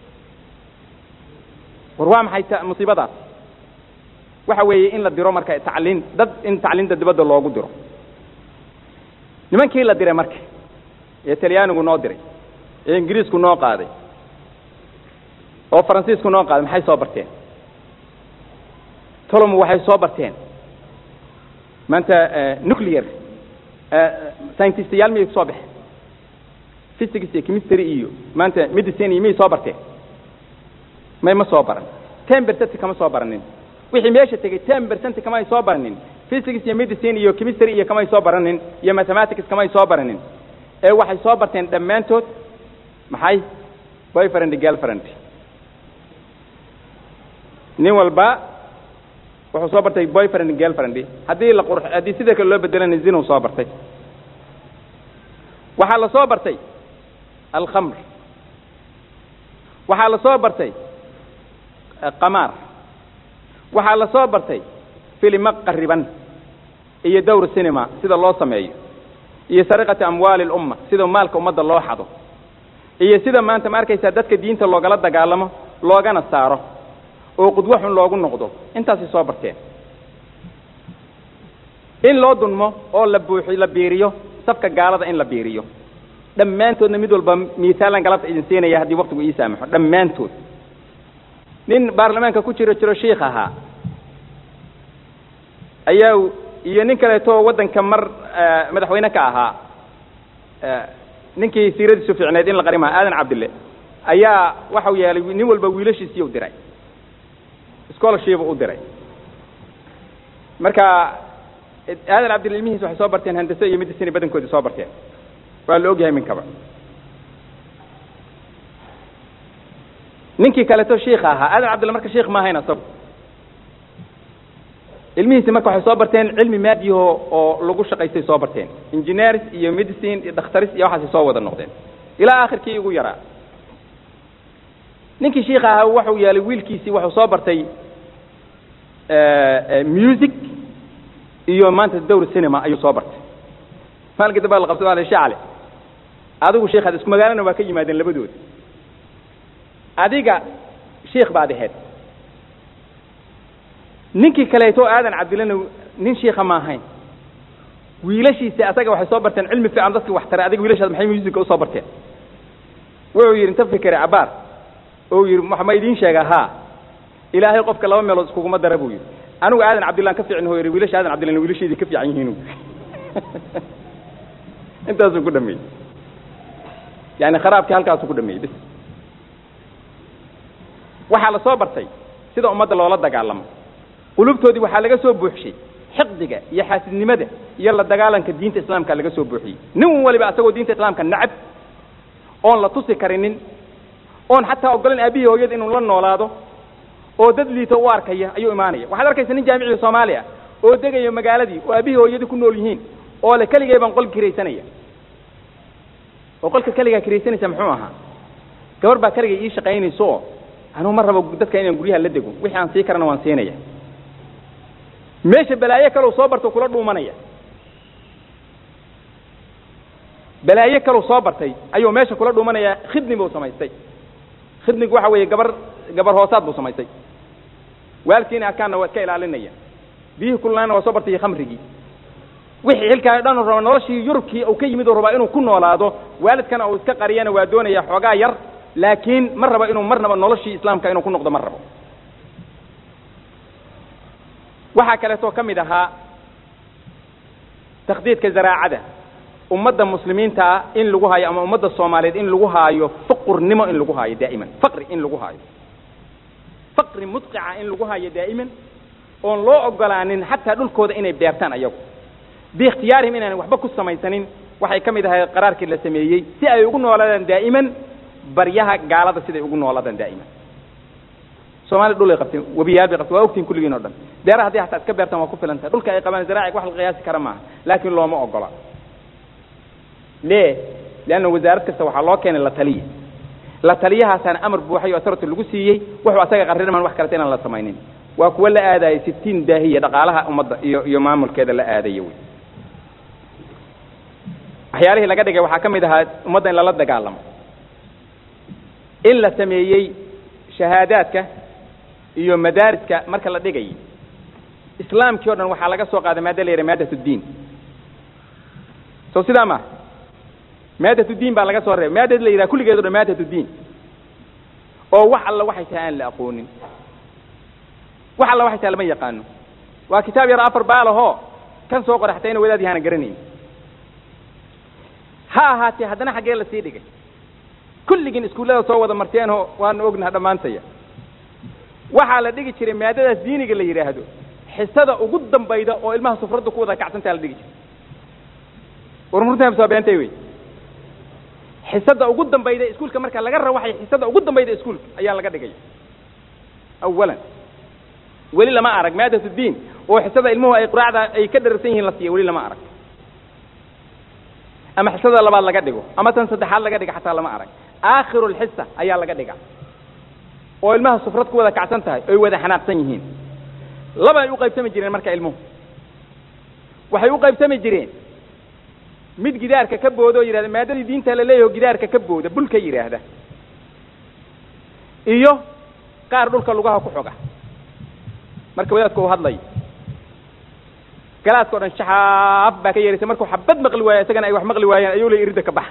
[SPEAKER 2] war waa maxay ta musiibadaas waxa weeye in la diro marka tacliin dad in tacliinta dibadda loogu diro nimankii la diray marka ee talyaanigu noo diray ee ingiriisku noo qaaday oo faransiisku noo qaaday maxay soo barteen tolomu waxay soo barteen maanta nuclear scientistayaal miyay soo baxeen physics iyo chemistry iyo maanta medicine iyo miyay soo barteen may ma soo baran ten percent kama soo baranin wixii meesha tegey ten percent kamay soo baranin physics iyo medicine iyo chemistry iyo kamay soo baranin iyo mathematics kamay soo baranin ee waxay soo barteen dhammaantood maxay boyfriend girlfriend nin walba wuxuu soo bartay boyfriend girlfriend haddii la qur haddii sida kale loo bedelana zinuu soo bartay waxaa la soo bartay alkhamr waxaa la soo bartay qamaar waxaa la soo bartay filimo qariban iyo dowr cinema sida loo sameeyo iyo sariqati amwaali lumma sida maalka ummadda loo xado iyo sida maanta ma arkaysaa dadka diinta loogala dagaalamo loogana saaro oo qudwo xun loogu noqdo intaasay soo barteen in loo dunmo oo la buuxi la biiriyo safka gaalada in la biiriyo dhammaantoodna mid walba miisaalan galabta idin siinaya haddii waktigu ii saamaxo dhammaantood nin baarlamaanka ku jiro jiro shiikh ahaa ayaa iyo nin kaleeto waddanka mar madaxweyne ka ahaa ninkii siiradiisu fiicneed in la qarimaa aadan cabdille ayaa waxau yeelay nin walba wiilashiisiiu diray scholarship u diray marka aadan cabdille ilmihiis waxay soo barteen handase iyo medicine badankoodii soo barteen waa la ogyahay minkaba ninkii kaleeto shiikha ahaa aadan cabdille marka shiikh ma ahayn asagu ilmihiisi marka waxay soo barteen cilmi maadiyaho oo lagu shaqaystay soo barteen engineers iyo medicine iyo dhakhtaris iyo waxaasay soo wada noqdeen ilaa akhirkii ugu yaraa ninkii shiikha ahaa wuxuu yeelay wiilkiisii wuxuu soo bartay music iyo maanta dowr cinema ayuu soo bartay maalinka dambe la qabtay waa la shacale adigu shiikhaad isku magaalana waa ka yimaadeen labadooda adiga shiikh baad ahayd ninkii kaleeto aadan cabdillana nin shiika ma ahayn wiilashiisi asaga waxay soo barteen cilmi fiican dadki wax taray adiga wiilashaas maxay musica usoo barteen wuxuu yidhi inta fikere cabaar oo yidhi ma idiin sheega haa ilaahay qofka laba meelood iskuguma dara buu yidhi anigu aadan cabdillaan ka fiicin hoo yidhi wiilasha aadan cabdillan wiilashaydii ka fiican yihiinu intaasuu ku dhameeyey yani kharaabkii halkaasuu ku dhameeyey bis waxaa la soo bartay sida ummadda loola dagaalamo qulubtoodii waxaa laga soo buuxshay xiqdiga iyo xaasidnimada iyo la dagaalanka diinta islaamka laga soo buuxiyey nin waliba asagoo diinta islaamka nacab oon la tusi karinin oon xataa ogolan aabihii hooyada inuu la noolaado oo dad liito u arkaya ayuu imaanaya waxaad arkaysa nin jaamicii soomaaliya oo degayo magaaladii oo aabihii hooyadii ku nool yihiin oo le keligay baan qol kiraysanaya oo qolka keligaa kiraysanaysa muxuu ahaa gabar baa keligay ii shaqaynayso oo anuu ma rabo dadka inaan guryaha la dego wixii aan sii karana waan siinaya meesha balaayo kalow soo barto kula dhuumanaya balaayo kalow soo bartay ayuu meesha kula dhuumanaya khidni buu samaystay khidnigu waxa weeye gabar gabar hoosaad buu samaystay waalkiina arkaanna waa iska ilaalinaya biyihii kululaana waa soo bartay khamrigii wixii xilkaa dhan raba noloshii yurubkii uu ka yimid uu rabaa inuu ku noolaado waalidkana uu iska qariyana waa doonaya xoogaa yar laakiin ma rabo inuu marnaba noloshii islaamka inuu ku noqdo ma rabo waxaa kaleetoo ka mid ahaa takhdiidka zaraacada ummadda muslimiinta ah in lagu haayo ama ummadda soomaaliyeed in lagu haayo fuqurnimo in lagu haayo daa'iman faqri in lagu haayo faqri mudqica in lagu haayo daa'iman oon loo ogolaanin xataa dhulkooda inay beertaan ayagu biikhtiyaarihim inaan waxba ku samaysanin waxay ka mid ahayd qaraarkii la sameeyey si ay ugu noolaadaan daa'iman baryaha gaalada siday ugu noolaadaan daa'iman soomaliya dhul ay qabteen webiyaal bay qabteen waa ogtiin kulligiin o dhan beeraha haddii hataa iska beertaan waa ku filan tahay dhulka ay qabaan zaraaciga wax la qiyaasi kara maaha laakiin looma ogola le leanna wasaarad kasta waxaa loo keenay la taliya la taliyahaasaana amar buuxay oo authority lagu siiyey wuxuu asaga qarriman wax kaleta inaan la samaynin waa kuwa la aadaya sitiin daahiya dhaqaalaha ummadda iyo iyo maamulkeeda la aadaya wey waxyaalihii laga dhigay waxaa ka mid ahaa ummadda in lala dagaalamo in la sameeyey shahaadaadka iyo madaariska marka la dhigayay islaamkii o dhan waxaa laga soo qaaday maada la yidhaha maadat uddiin so sidaa ma maadat uddiin baa laga soo reebay maadad la yidhaha kulligeed o dhan maadat uddiin oo wax alla waxay tahay aan la aqoonin wax alla waxay tahay lama yaqaano waa kitaab yar afar baalahoo kan soo qoray xataa ina wadaad yahaana garanayn ha ahaatee haddana xaggee la sii dhigay kulligiin iskuullada soo wada marteenoo waanu ognaha dhammaantaya waxaa la dhigi jiray maadadaas diiniga la yidhaahdo xisada ugu dambayda oo ilmaha sufradda ku wada kacsantaa la dhigi jiray warmurta soo beentay wey xisada ugu dambayda iskuulka marka laga rawaxay xisada ugu dambayda iskuulka ayaa laga dhigaya awalan weli lama arag maadat uddiin oo xisada ilmuhu ay quraacda ay ka dhararsan yihiin la siiya weli lama arag ama xisada labaad laga dhigo ama tan saddexaad laga dhiga xataa lama arag aakhiru lxisa ayaa laga dhiga oo ilmaha sufrad ku wada kacsan tahay oy wada xanaaqsan yihiin labay u qaybsami jireen marka ilmuhu waxay u qaybsami jireen mid gidaarka ka booda oo yidhahda maadadii diinta la leeyaho gidaarka ka booda bulka yidhaahda iyo qaar dhulka lugaha ku xoga marka wadaadku uu hadlayo galaaska o dhan shaxaaf baa ka yeeraysa markuu xabad maqli waayo isagana ay wax maqli waayaan ayuu la irida ka baxa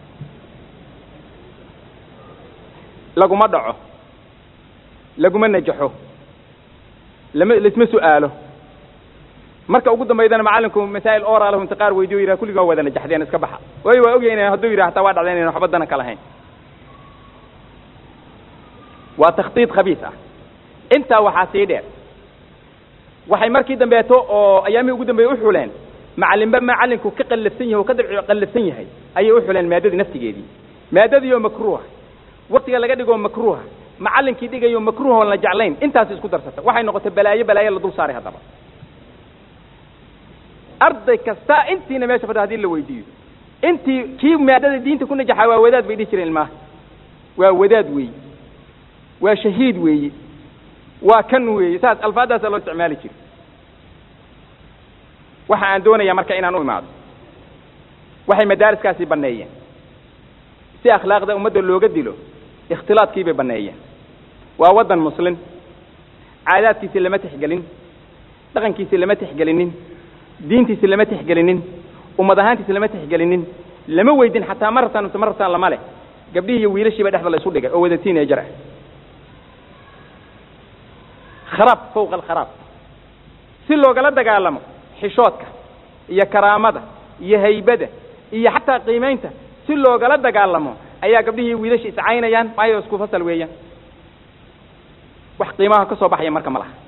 [SPEAKER 2] laguma dhaco laguma najaxo lama laisma su'aalo marka ugu dambaydana macallinku masaa'il oralahu inta qaar weydiyo yidhaha kulligaa wada najaxdeen iska baxa waayo waa ogyayn hadduu yidhaha hataa waa dhacdeen inaan waxba dana ka lahayn waa takhdiid khabiis ah intaa waxaa sii dheer waxay markii dambeeto oo ayaamihii ugu dambeeye uxuleen macallinba macallinku ka qallafsan yahay oo ka dabci qallafsan yahay ayay uxuleen maadadii naftigeedii maadadii oo makruuha waktiga laga dhigoo makruuha macallinkii dhigayo makruuha oon la jeclayn intaas isku darsata waxay noqotay balaayo balaayo la dul saaray haddaba arday kasta intiina meesha fadha hadii la weydiiyo intii kii maadada diinta ku najaxaa waa wadaad bay dhihi jireen ilmaha waa wadaad weeye waa shahiid weeye waa kan weeye saas alfaaddaasa loo isticmaali jiri waxa aan doonayaa marka inaan u imaado waxay madaariskaasi banneeyeen si akhlaaqda ummadda looga dilo ikhtilaadkii bay banneeyeen waa waddan muslin caadaadkiisi lama tixgelin dhaqankiisi lama tixgelinin diintiisi lama tixgelinin ummad ahaantiisi lama tixgelinin lama weydin xataa ma rabtaan mise ma rabtaan lama leh gabdhihii iyo wiilashiiba dhexda la isu dhigay oo wada tiinejar ah kharaab fawqa alkharaab si loogala dagaalamo xishoodka iyo karaamada iyo haybada iyo xataa qiimaynta si loogala dagaalamo ayaa gabdhihii wiilasha iscaynayaan maayo isku fasal weeyaan wax qiimaha ka soo baxaya marka ma laha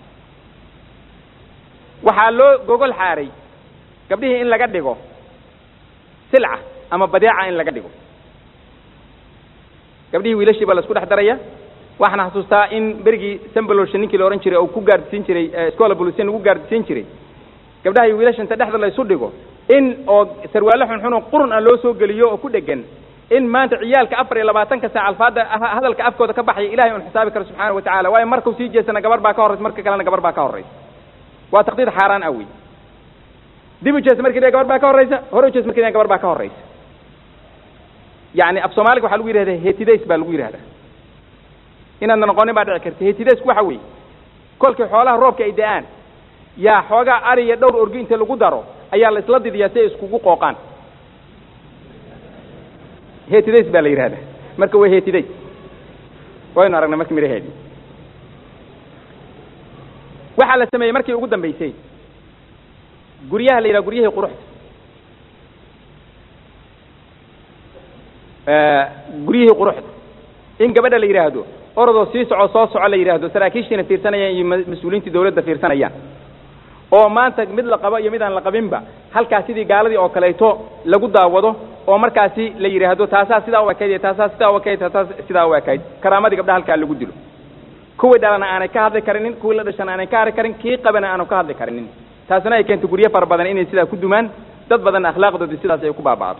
[SPEAKER 2] waxaa loo gogol xaaray gabdhihii in laga dhigo silca ama badeeca in laga dhigo gabdhihii wiilashii baa la isku dhex daraya waxaan xasuustaa in berigii sambalolsha ninkii la odhan jiray oo ku gaardisiin jiray scola bolusian lagu gaardisiin jiray gabdhaha iyo wiilasha inta dhexda la isu dhigo in oo sarwaale xunxun oo qurun ah loo soo geliyo oo ku dhegan in maanta ciyaalka afar iyo labaatanka saac alfaada hadalka afkooda ka baxaya ilahay un xisaabi karo subxaana wa tacala waayo markuu sii jeesana gabar baa ka horraysa marka kalena gabar baa ka horraysa waa taqdiid xaaraan ah wey dib u jees markii gabar baa ka horraysa hore u jees markii gabar baa ka horraysa yani af soomaaliga waxaa lagu yidhahda hetidays baa lagu yidhahdaa inaadna noqonin baa dhici karta hetidaysku waxa weeye kolkii xoolaha roobka ay da-aan yaa xoogaa ari iyo dhowr orgi inta lagu daro ayaa la isla didiyaa si ay iskugu qooqaan hetidays baa la yidhahdaa marka waa hetidays waynu aragnay markii miraheedii waxaa la sameeyey markii ugu dambaysay guryaha la yidhaha guryahii quruxda guryihii quruxda in gabadha la yidhaahdo orodoo sii soco soo soco la yidhaahdo saraakiishiina fiirsanayaan iyo mas-uuliyiintii dawladda fiirsanayaan oo maanta mid la qabo iyo mid aan la qabinba halkaas sidii gaaladii oo kaleeto lagu daawado oo markaasi la yidhaahdo taasaa sidaa u ekayd iyo taasaa sidaa u ekayd taasaa sidaa u ekayd karaamadii gabdhaha halkaa lagu dilo kuwii dhalana aanay ka hadli karinin kuwii la dhashana aanay ka hadli karin kii qabana aanu ka hadli karinin taasina ay keento guryo fara badan inay sidaa ku dumaan dad badan akhlaaqdoodii sidaas ay ku baaba'do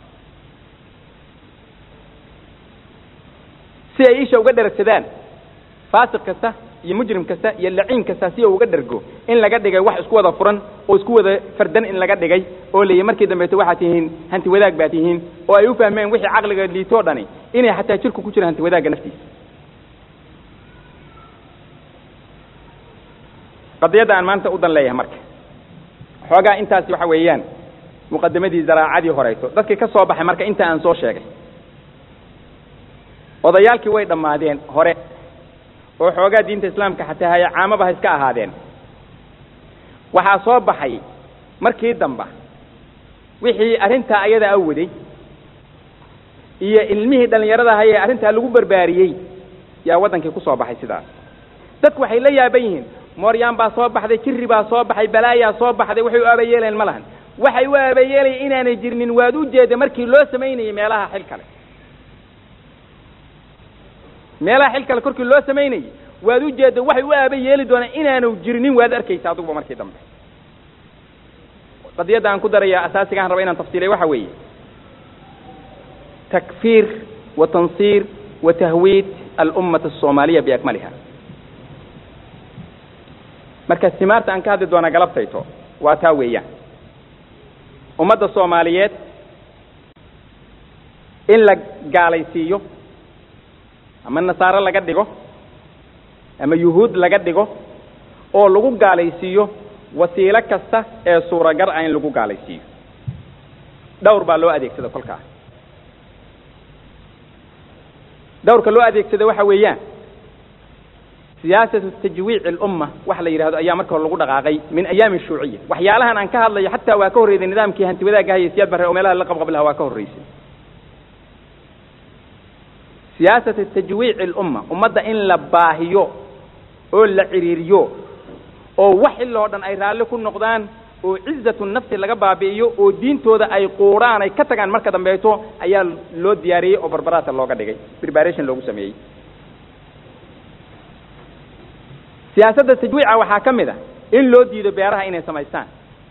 [SPEAKER 2] si ay isha uga dheragsadaan faasiq kasta iyo mujrim kasta iyo laciin kasta si uu uga dhergo in laga dhigay wax isku wada furan oo isku wada fardan in laga dhigay oo leeyahy markii dambeeto waxaad tihiin hanti wadaag baad tihiin oo ay u fahmeen wixii caqliga liitoo dhani inay xataa jirku ku jiro hanti wadaagga naftiisa qadiyadda aan maanta u dan leeyahay marka xoogaa intaasi waxa weeyaan muqadamadii zaraacadii horeyso dadkii ka soo baxay marka inta aan soo sheegay odayaalkii way dhammaadeen hore oo xoogaa diinta islaamka xataa haya caamaba ha iska ahaadeen waxaa soo baxay markii damba wixii arrintaa ayada a waday iyo ilmihii dhallinyarada hayee arrintaa lagu barbaariyey yaa waddankii ku soo baxay sidaas dadku waxay la yaaban yihiin mooryaan baa soo baxday jirri baa soo baxay balaayaa soo baxday waxay u aabayeeleen ma lahan waxay u aabayeelayen inaanay jirnin waad u jeeda markii loo samaynayay meelaha xil kale meelaha xil kale korkii loo samaynayay waad u jeeda waxay u aaba yeeli doonaan inaanu jirnin waad arkaysa aduguba markii dambe qadiyadda aan ku daraya asaasigaan raba inaan tafsiilay waxa weeye takfiir wa tansiir wa tahwiid alummata asoomaaliya biakmaliha marka simaarta aan ka hadli doonaa galabtayto waa taa weeyaan ummadda soomaaliyeed in la gaalaysiiyo ama nasaaro laga dhigo ama yuhuud laga dhigo oo lagu gaalaysiiyo wasiilo kasta ee suuragal ah in lagu gaalaysiiyo dhowr baa loo adeegsada kolkaa dhowrka loo adeegsada waxa weeyaan siyaasatu tajwiici alumma waxa la yidhahdo ayaa marka hore lagu dhaqaaqay min ayaami shuuciya waxyaalahan aan ka hadlayo xataa waa ka horreysay nidaamkii hanti wadaagga haya siyaad barre oo meelaha la qabqablaha waa ka horreysay siyaasatu tajwiici alumma ummadda in la baahiyo oo la ciriiriyo oo wax iloo dhan ay raalli ku noqdaan oo cizatu nafsi laga baabi'iyo oo diintooda ay quuraan ay ka tagaan marka dambeeto ayaa loo diyaariyey oo barbaraata looga dhigay preparation loogu sameeyey siyaasadda tajwiica waxaa ka mid a in loo diido beeraha inay samaystaan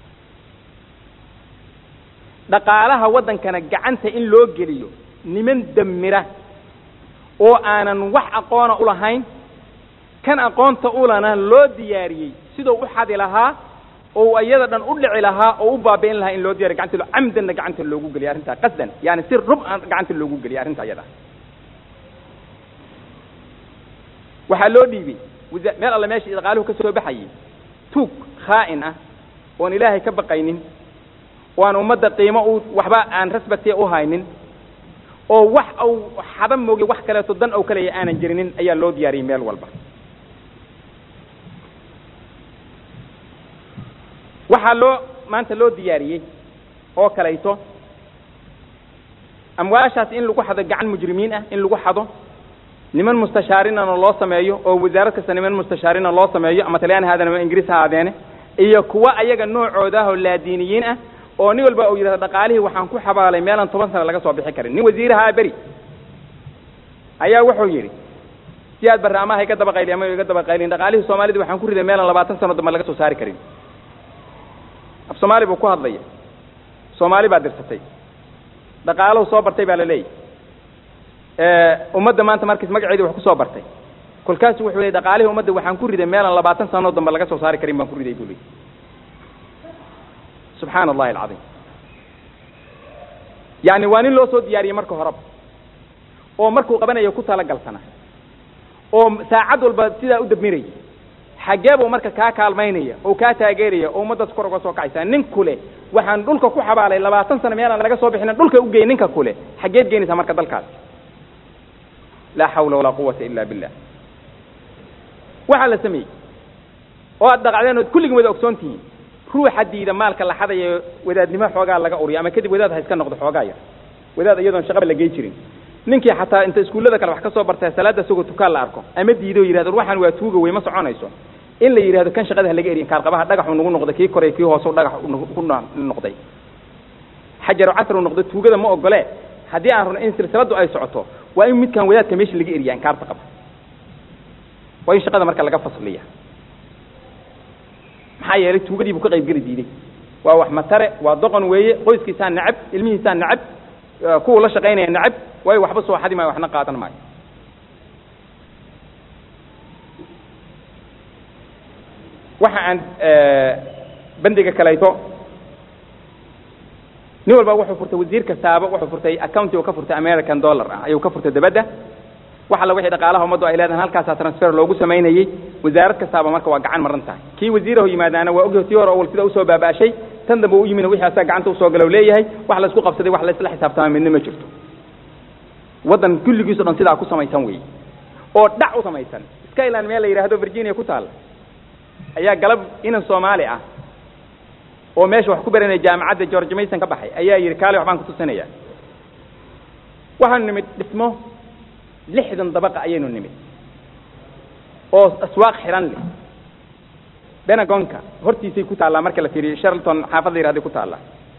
[SPEAKER 2] dhaqaalaha waddankana gacanta in loo geliyo niman damira oo aanan wax aqoona u lahayn kan aqoonta ulana loo diyaariyey siduu u xadi lahaa oo iyada dhan u dhici lahaa oo u baabi'in lahaa in loo diyariy gacanta lo camdanna gacanta loogu geliyo arrintaa qasdan yani si rub aan gacanta loogu geliyo arrinta iyada waxaa loo dhiibay wasa meel alle meesha dhaqaaluhu ka soo baxayay tuug khaa'in ah oon ilaahay ka baqaynin oo aan ummadda qiimo u waxba aan rasbatiya u haynin oo wax au xaba mooge wax kaleeto dan ou kaleya aanan jirinin ayaa loo diyaariyey meel walba waxaa loo maanta loo diyaariyey oo kalayto amwaashaas in lagu xado gacan mujrimiin ah in lagu xado niman mustashaarinana loo sameeyo oo wasaarad kasta niman mustashaarina loo sameeyo ama talyaani haadeen ama ingiriis ha aadeene iyo kuwa ayaga noocooda ah oo laadiiniyiin ah oo nin walba uu yidhahdo dhaqaalihii waxaan ku xabaalay meelaan toban sana laga soo bixi karin nin wasiirahaa beri ayaa wuxuu yidhi si aad barre ama ha iga daba qayli ama iga daba qaylin dhaqaalihii soomaalida waxaan ku riday meelaan labaatan sano dambe laga soo saari karin af soomaali buu ku hadlaya soomaali baa dirsatay dhaqaalahu soo bartay baa la leeyahy ummadda maanta markiis magaceedii wax ku soo bartay kolkaasu wuxuu leey dhaqaalihii ummadda waxaan ku riday meelaan labaatan sanoo dambe laga soo saari karin baan ku riday buu leey subxaana allahi alcadiim yani waa nin loo soo diyaariyey marka horeba oo markuu qabanayo ku talagalsana oo saacad walba sidaa u dabmiraya xaggee buu marka kaa kaalmaynaya oo kaa taageeraya oo ummaddaas kor uga soo kacaysaa nin kule waxaan dhulka ku xabaalay labaatan sano meelaan laga soo bixinin dhulka ugey ninka kule xaggeed geenaysaa marka dalkaas laa xawla walaa quwata ila billah waxaa la sameeyey oo aad dhaqacdeen ood kulligin wada ogsoon tihiin ruuxa diida maalka la xadayo wadaadnimo xoogaa laga uriyo ama kadib wadaad ha iska noqdo xoogaa yar wadaad iyadoon shaqaba la gey jirin ninkii xataa inta iskuullada kale wax ka soo bartay salaada isagoo tukaan la arko ama diido o yidhahdo waxaan waa tuuga wey ma soconayso in la yidhahdo kan shaqada ha laga eriyin kaarqabaha dhagaxu nagu noqday kii koray kii hoose dhagax ku noqday xajaru casru noqdo tuugada ma ogole haddii aan rabno in silsiladu ay socoto waa in midkaan wadaadka meesha laga eriya inkaarta qaba waa in shaqada marka laga fasliya maxaa yeelay tuugadii buu ka qayb geli diiday waa wax matare waa doqon weeye qoyskiisaa nacab ilmihiisaa nacab kuwa la shaqaynaya nacab waayo waxba soo xadi maayo waxna qaadan maayo waxa aan bandiga kalayto nin walba wuxuu furtay wasiir kastaaba wuxuu furtay accounti uu ka furtay american dollar ah ayuu ka furtay dabadda wax alla wixii dhaqaalaha ummaddu ay leedahay halkaasaa transfer loogu samaynayey wasaarad kastaaba marka waa gacan maran tahay kii wasiiraho yimaadaana waa ogyahay tii hore awal sida usoo baaba'ashay tan dambe u yimina wixii asaga gacanta usoo galow leeyahay wax la isku qabsaday wax la isla xisaabtama midna ma jirto waddan kulligiiso dhan sidaa ku samaysan weeye oo dhac u samaysan skyland meel la yidhaahdo virginia ku taalla ayaa galab inan soomaali ah oo meesha wax ku baranaya jaamacadda george mason ka baxay ayaa yidhi kaale waxbaan kutusinaya waxaanu nimid dhismo lixdan dabaqa ayaynu nimid oo aswaaq xiran leh benagonka hortiisay ku taallaa marka la fiiriyo sharlton xaafad la yihahday ku taallaa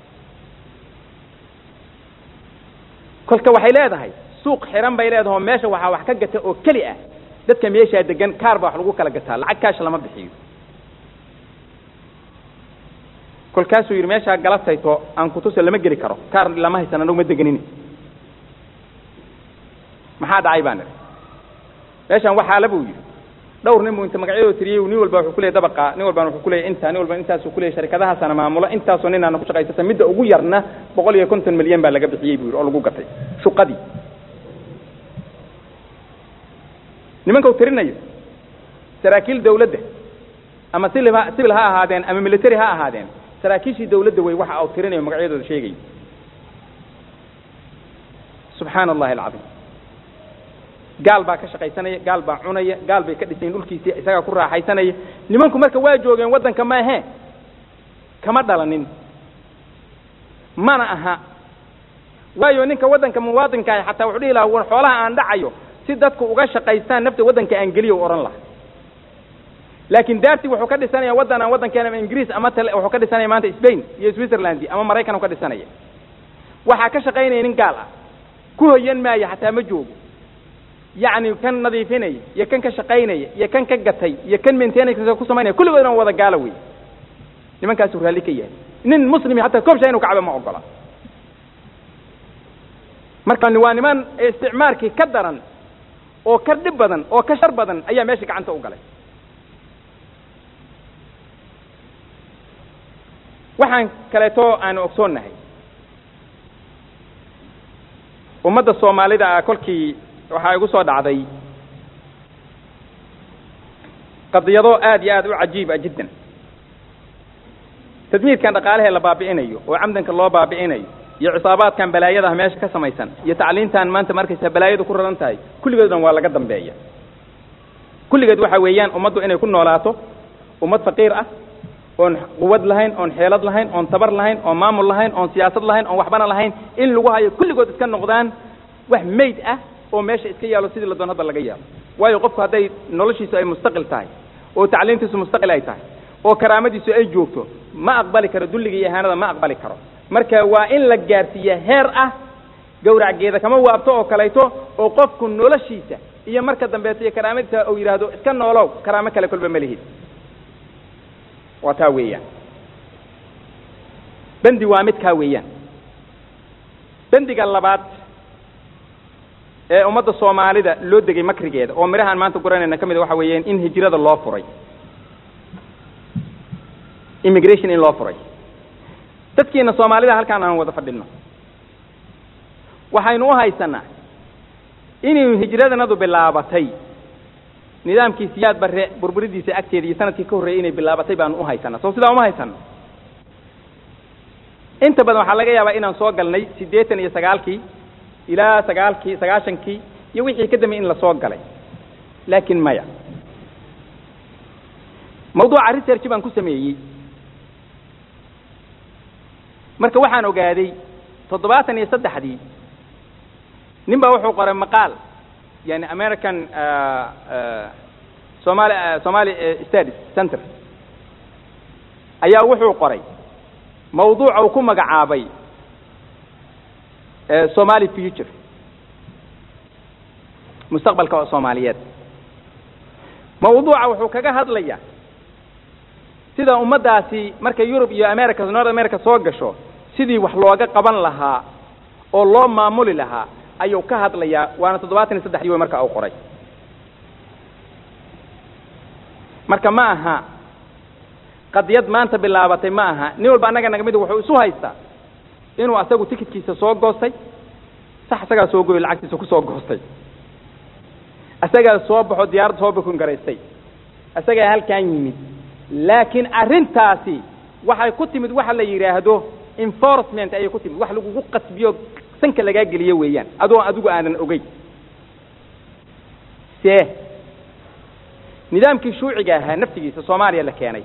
[SPEAKER 2] kolka waxay leedahay suuq xiran bay leedahay oo meesha waxaa wax ka gata oo keli ah dadka meeshaa degan kaar baa wax lagu kala gataa lacag kaash lama bixiyo kolkaasuu yidhi meeshaa galabtayto aan kutusa lama geli karo kaar lama haysan anagu ma deganin maxaa dhacay baan idhi meeshaan waxaala buu yidhi dhowr nin buu inta magacyadoo tiriyey nin walba wuxuu ku leeyay dabaqa nin walbana wuxuu ku leeyay intaa nin walba intaasuu ku leeyay sharikadahaasana maamula intaasoo ninaana ku shaqaysata midda ugu yarna boqol iyo konton milyan baa laga bixiyey buu yidhi oo lagu gatay shuqadii nimanka uu tirinayo saraakiil dawladda ama sibil ha sibil ha ahaadeen ama military ha ahaadeen saraakiishii dawladda wey waxa uu tirinayo magacyadooda sheegayo subxaana allahi alcadiim gaal baa ka shaqaysanaya gaal baa cunaya gaal bay ka dhisayin dhulkiisii isagaa ku raaxaysanaya nimanku marka waa joogeen waddanka maahe kama dhalanin mana aha waayo ninka waddanka muwaadinka ah xataa wuxuu dhihi lahaa war xoolaha aan dhacayo si dadku uga shaqaystaan nafta waddanka aan geliyo u odhan laha laakiin daartii wuxuu ka dhisanaya waddan aan waddankeena ama ingiriis ama tale wuxuu ka dhisanaya maanta spain iyo switzerland ama maraykan u ka dhisanaya waxaa ka shaqaynaya nin gaal ah ku hoyan maayo xataa ma joogo yacni kan nadiifinaya iyo kan ka shaqaynaya iyo kan ka gatay iyo kan maintenance ku samaynaya kulligoodna wada gaala wey nimankaasuu raalli ka yahay nin muslimi hataa koobsha inuu kacbo ma ogola marka waa niman isticmaarkii ka daran oo ka dhib badan oo ka shar badan ayaa meesha gacanta u galay waxaan kaleeto aanu ogsoonnahay ummadda soomaalida ah kolkii waxaa igu soo dhacday qadiyado aad iyo aad u cajiiba jiddan tadmiirkan dhaqaalahee la baabi'inayo oo camdanka loo baabi'inayo iyo cisaabaadkan balaayadaha meesha ka samaysan iyo tacliintan maanta markaysa balaayadu ku raran tahay kulligood dhan waa laga dambeeya kulligeed waxa weeyaan ummaddu inay ku noolaato ummad faqiir ah oon quwad lahayn oon xeelad lahayn oon tabar lahayn oon maamul lahayn oon siyaasad lahayn oon waxbana lahayn in lagu hayo kulligood iska noqdaan wax mayd ah oo meesha iska yaalo sidii la doon hadda laga yaalo waayo qofku hadday noloshiisu ay mustaqil tahay oo tacliintiisu mustaqil ay tahay oo karaamadiisu ay joogto ma aqbali karo dulliga iyo ihaanada ma aqbali karo marka waa in la gaarsiiya heer ah gawracgeeda kama waabto oo kalayto oo qofku noloshiisa iyo marka dambeeto iyo karaamadiisa uu yidhaahdo iska noolow karaamo kale kolba ma lihid waa taa weeyaan bendi waa mid kaa weeyaan bendiga labaad ee ummadda soomaalida loo degay makrigeeda oo midhahaan maanta guranayna ka mid a waxa weeyaan in hijrada loo furay immigration in loo furay dadkiina soomaalida halkaan aan wada fadhino waxaynu u haysanaa inuu hijradanadu bilaabatay nidaamkii siyaad barre burburidiisa agteeda iyo sanadkii ka horreeyey inay bilaabatay baanu u haysanaa soo sidaa uma haysano inta badan waxaa laga yaabaa inaan soo galnay siddeetan iyo sagaalkii ilaa sagaalkii sagaashankii iyo wixii ka dambeeyey in lasoo galay laakiin maya mawduuca research baan ku sameeyey marka waxaan ogaaday toddobaatan iyo saddexdii nin baa wuxuu qoray maqaal yani american somali somali studies center ayaa wuxuu qoray mawduuca uu ku magacaabay somali future mustaqbalka soomaaliyeed mawduuca wuxuu kaga hadlaya sida ummaddaasi markay yurub iyo america north america soo gasho sidii wax looga qaban lahaa oo loo maamuli lahaa ayuu ka hadlayaa waana toddobaatan iyo saddexdii way marka uu qoray marka ma aha qadiyad maanta bilaabatay ma aha nin walba annaga naga mid wuxuu isu haystaa inuu asagu tikidkiisa soo goostay sax isagaa soo goyo lacagtiisa ku soo goostay isagaa soo baxo diyaaradda soo bukun garaystay isagaa halkan yimid laakiin arrintaasi waxay ku timid waxa la yidhaahdo enforcement ayay ku timid wax lagugu qasbiyo sanka lagaa geliyo weeyaan adoo adigu aadan ogey see nidaamkii shuuciga ahaa naftigiisa soomaaliya la keenay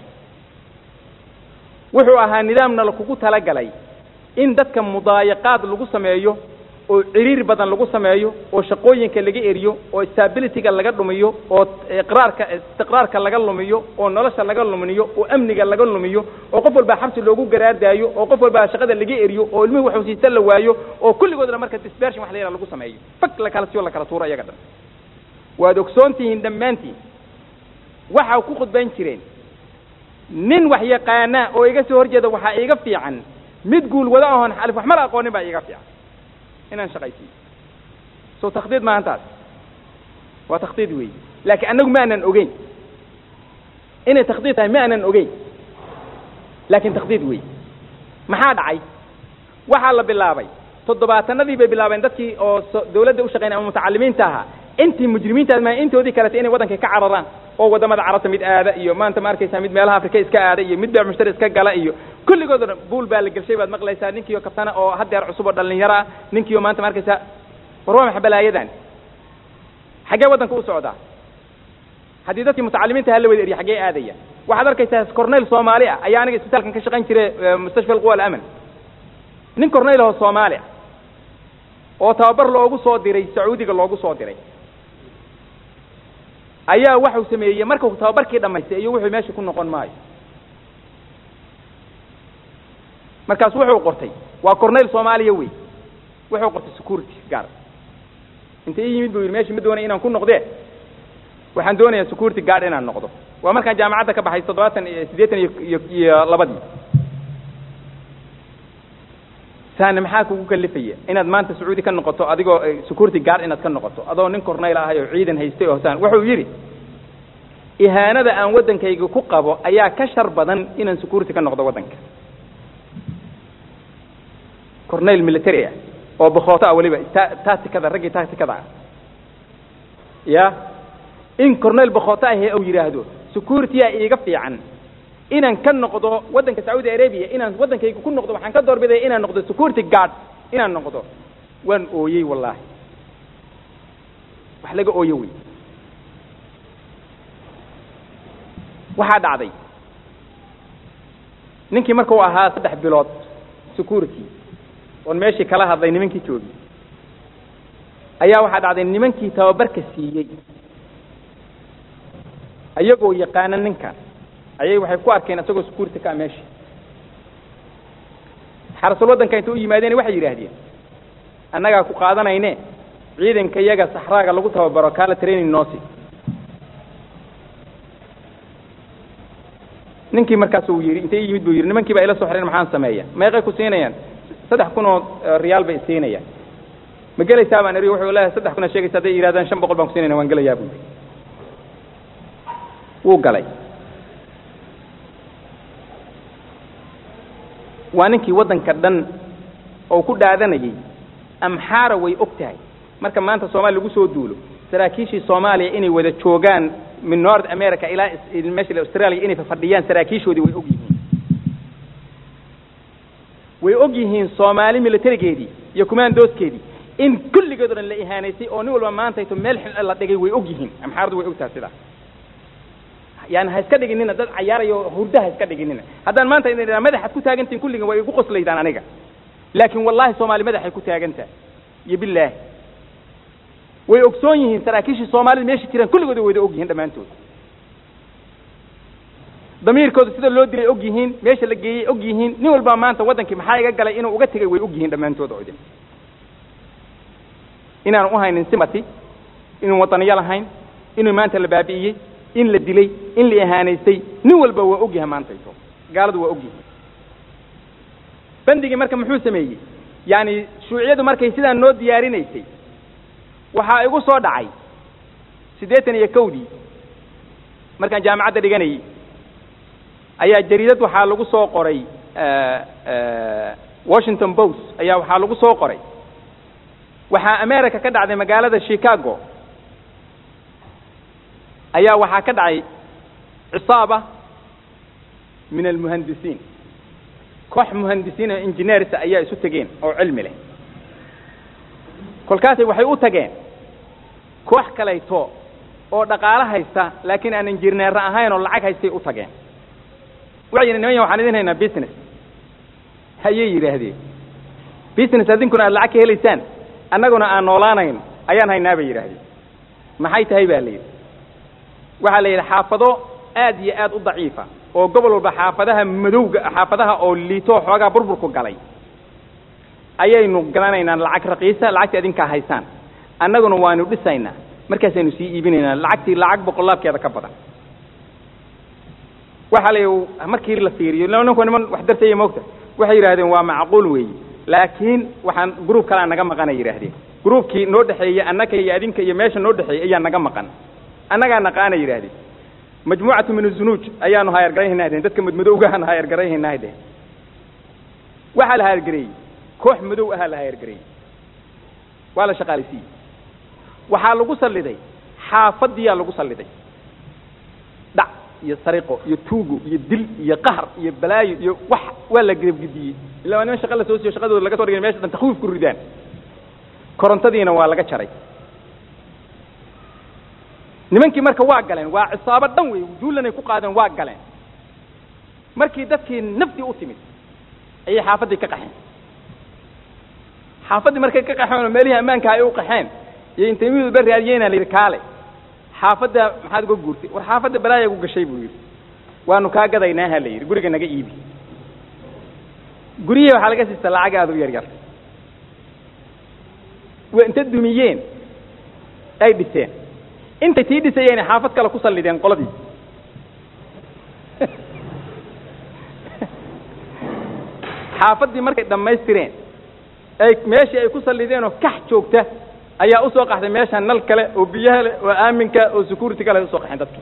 [SPEAKER 2] wuxuu ahaa nidaamna lakugu talagalay in dadka mudaayaqaad lagu sameeyo oo ciriir badan lagu sameeyo oo shaqooyinka laga eriyo oo stabilityga laga dhumiyo oo iqraarka istiqraarka laga lumiyo oo nolosha laga lumiyo oo amniga laga lumiyo oo qof walbaa xabsi loogu garaardaayo oo qof walbaa shaqada laga eriyo oo ilmihii waxusiisa la waayo oo kulligoodna marka dispersion wax la yidhaha lagu sameeyo fag la kala siyo la kala tuuro iyaga dhan waad ogsoon tihiin dhammaantiin waxaa ku khudbayn jireen nin wax yaqaana oo iga soo horjeeda waxaa iiga fiican mid guulwado ahoon xalif wax mala aqoonin baa iiga fiican inaan shaqaysiiyo soo takhdiid maahan taas waa takhdiid weeye laakiin annagu ma aanan ogeyn inay takhdiid tahay ma aanan ogeyn laakiin takhdiid weeye maxaa dhacay waxaa la bilaabay toddobaatanadii bay bilaabeen dadkii oo dawladda u shaqeynay ama mutacalimiinta ahaa intii mujrimiinta ma intoodii kaleta inay waddankay ka cararaan oo waddamada carabta mid aada iyo maanta ma arkaysaa mid meelaha afrika iska aada iyo mid beec mushtari iska gala iyo kulligood o dhan buul baa la gelshay baad maqlaysaa ninkiio kabtana oo haddeer cusub oo dhalinyaro ah ninkiio maanta ma arkaysaa war waa maxa balaayadan xaggee waddanka u socdaa haddii dadkii mutacalimiinta hala wada eriya xaggee aadaya waxaad arkaysaa corneyl soomaali ah ayaa aniga isbitaalkan ka shaqayn jiray mustashfa alquwa alaman nin corneyl aho soomaali ah oo tababar loogu soo diray sacuudiga loogu soo diray ayaa waxau sameeyey markuu tababarkii dhamaystay iyo wuxuu meesha ku noqon maayo markaas wuxuu qortay waa corneyl soomaaliya wey wuxuu qortay security gaar inta ii yimid buu yidhi meesha ma doonay inaan ku noqdee waxaan doonayaa security guard inaan noqdo waa markaan jaamacadda ka baxay toddobaatan iyo siddeetan iyo iyo iyo labadii saana maxaa kugu kalifaya inaad maanta sacuudi ka noqoto adigoo security guard inaad ka noqoto adoo nin corneyl ahay oo ciidan haystay oo saan wuxuu yidhi ihaanada aan waddankayga ku qabo ayaa ka shar badan inaan security ka noqdo waddanka corneyl military ah oo bakooto ah weliba ta tacticada raggii tacticada ah ya in corneyl bakooto ahee uu yidhaahdo security-a iiga fiican inaan ka noqdo waddanka sacuudi arabia inaan waddankayga ku noqdo waxaan ka doorbidaya inaan noqdo security guard inaan noqdo waan ooyey wallaahi wax laga ooyo wey waxaa dhacday ninkii markuu ahaa saddex bilood security oon meeshii kala hadlay nimankii joogi ayaa waxaa dhacday nimankii tababarka siiyey ayagoo yaqaana ninkan ayay waxay ku arkeen isagoo security ka meesha xarasul waddanka inta u yimaadeen waxay yidhaahdeen annagaa ku qaadanayne ciidanka iyaga saxraaga lagu tababaro kaala training noosi ninkii markaas uu yidhi intay yimid buu yidhi nimankii baa ila soo xireen maxaan sameeya meeqay ku siinayaan saddex kun oo riyaal bay siinayaan ma gelaysaa baan eri wuxuu leeyahay saddex kun aa sheegaysa hadday yidhahdaan shan boqol baan ku siinayna waan gelayaa buu yidhi wuu galay waa ninkii waddanka dhan oo ku dhaadanayay amxaara way og tahay marka maanta soomaaliya lagu soo duulo saraakiishii soomaaliya inay wada joogaan min north america ilaa meesha australia inay fafadhiyaan saraakiishoodii way og yihiin way og yihiin soomaali militarigeedii iyo commandooskeedii in kulligeed o dhan la ihaanaysay oo nin walba maantayto meel xil la dhigay way og yihiin amxaaradu way ogtaha sidaa yani ha iska dhiginina dad cayaarayo hurda ha iska dhiginina haddaan maanta idin idhaha madaxaad ku taagantihin kulligan way igu qoslaydaan aniga laakiin wallahi soomaali madaxay ku taagantaha iyo bilaahi way ogsoon yihiin saraakiishii soomaalida meesha jiraan kulligooda wayda og yihiin dhammaantood damiirkooda sida loo dilay og yihiin meesha la geeyey og yihiin nin walbaa maanta waddankii maxaa iga galay inuu uga tegay way og yihiin dhammaantood oo idin inaanu uhaynin simati inuu wadaniyo lahayn inuu maanta la baabi'iyey in la dilay in la ihaanaystay nin walba waa og yahay maantayto gaaladu waa og yihiin bandigii marka muxuu sameeyey yaani shuuciyadu markay sidaa noo diyaarinaysay waxaa igu soo dhacay siddeetan iyo kowdii markaan jaamacadda dhiganayay ayaa jariidad waxaa lagu soo qoray washington post ayaa waxaa lagu soo qoray waxaa america ka dhacday magaalada chicago ayaa waxaa ka dhacay cisaaba min almuhandisiin koox muhandisiin oo engineers ayaa isu tegeen oo cilmi leh kolkaasay waxay u tageen koox kalayto oo dhaqaalo haysta laakiin aan injineera ahayn oo lacag haystay u tageen waxay yidhi niman ya waxaan idin haynaa business hayay yidhaahdeen business adinkuna aad lacag ka helaysaan annaguna aan noolaanayn ayaan haynaa bay yidhaahdeen maxay tahay baa la yidhi waxaa la yidhi xaafado aad iyo aad u daciifa oo gobol walba xaafadaha madowga xaafadaha oo liitoo xoogaa burburku galay ayaynu galanaynaa lacag raqiisa lacagtii adinkaa haysaan annaguna waanu dhisaynaa markaasaynu sii iibinaynaa lacagtii lacag boqolaabkeeda ka badan waxaa la yidhi markii la fiiriyo ninku niman wax dartaya moogta waxay yidhahdeen waa macquul weeye laakiin waxaan gruub kalea naga maqanay yidhaahdeen gruubkii noo dhexeeyey annaka iyo adinka iyo meesha noo dhexeeyey ayaa naga maqan annagaa naqaana yidhaahdeen majmuucatu min azunuuj ayaanu haayargarayhaynaa dhehen dadka madmadowgahaan haayargarayhaynaa dhehen waxaa la haayargareeyey koox madow ahaa la haayargareeyey waa la shaqaalaysiiyey waxaa lagu salliday xaafadiyaa lagu salliday dhac iyo sariqo iyo tuugo iyo dil iyo qahar iyo balaayo iyo wax waa la gebgediyey illa waa niman shaqa la soo siiyo shaqadooda laga so dhigay mesha dhan takwiif ku ridaan korontadiina waa laga jaray nimankii marka waa galeen waa cisaabo dhan wey duulanay ku qaadeen waa galeen markii dadkii naftii u timid ayay xaafaddii ka qaxeen xaafaddii markay ka qaxeen oo meelihii ammaanka ay u qaxeen iyo intay mid walba raadiyeyna la yidhi kaale xaafadda maxaad uga guurtay war xaafadda balaaya gu gashay buu yidhi waanu kaa gadaynaaha la yidhi guriga naga iibi guryihii waxaa laga siista lacag aada u yar yar waa inta dumiyeen ay dhiseen intay tii dhisayeen xaafad kale ku sallideen qoladii xaafaddii markay dhammaystireen ay meeshii ay ku sallideen oo kax joogta ayaa usoo qaxday meesha nal kale oo biyaha leh oo aaminka oo security kale usoo qaxeen dadki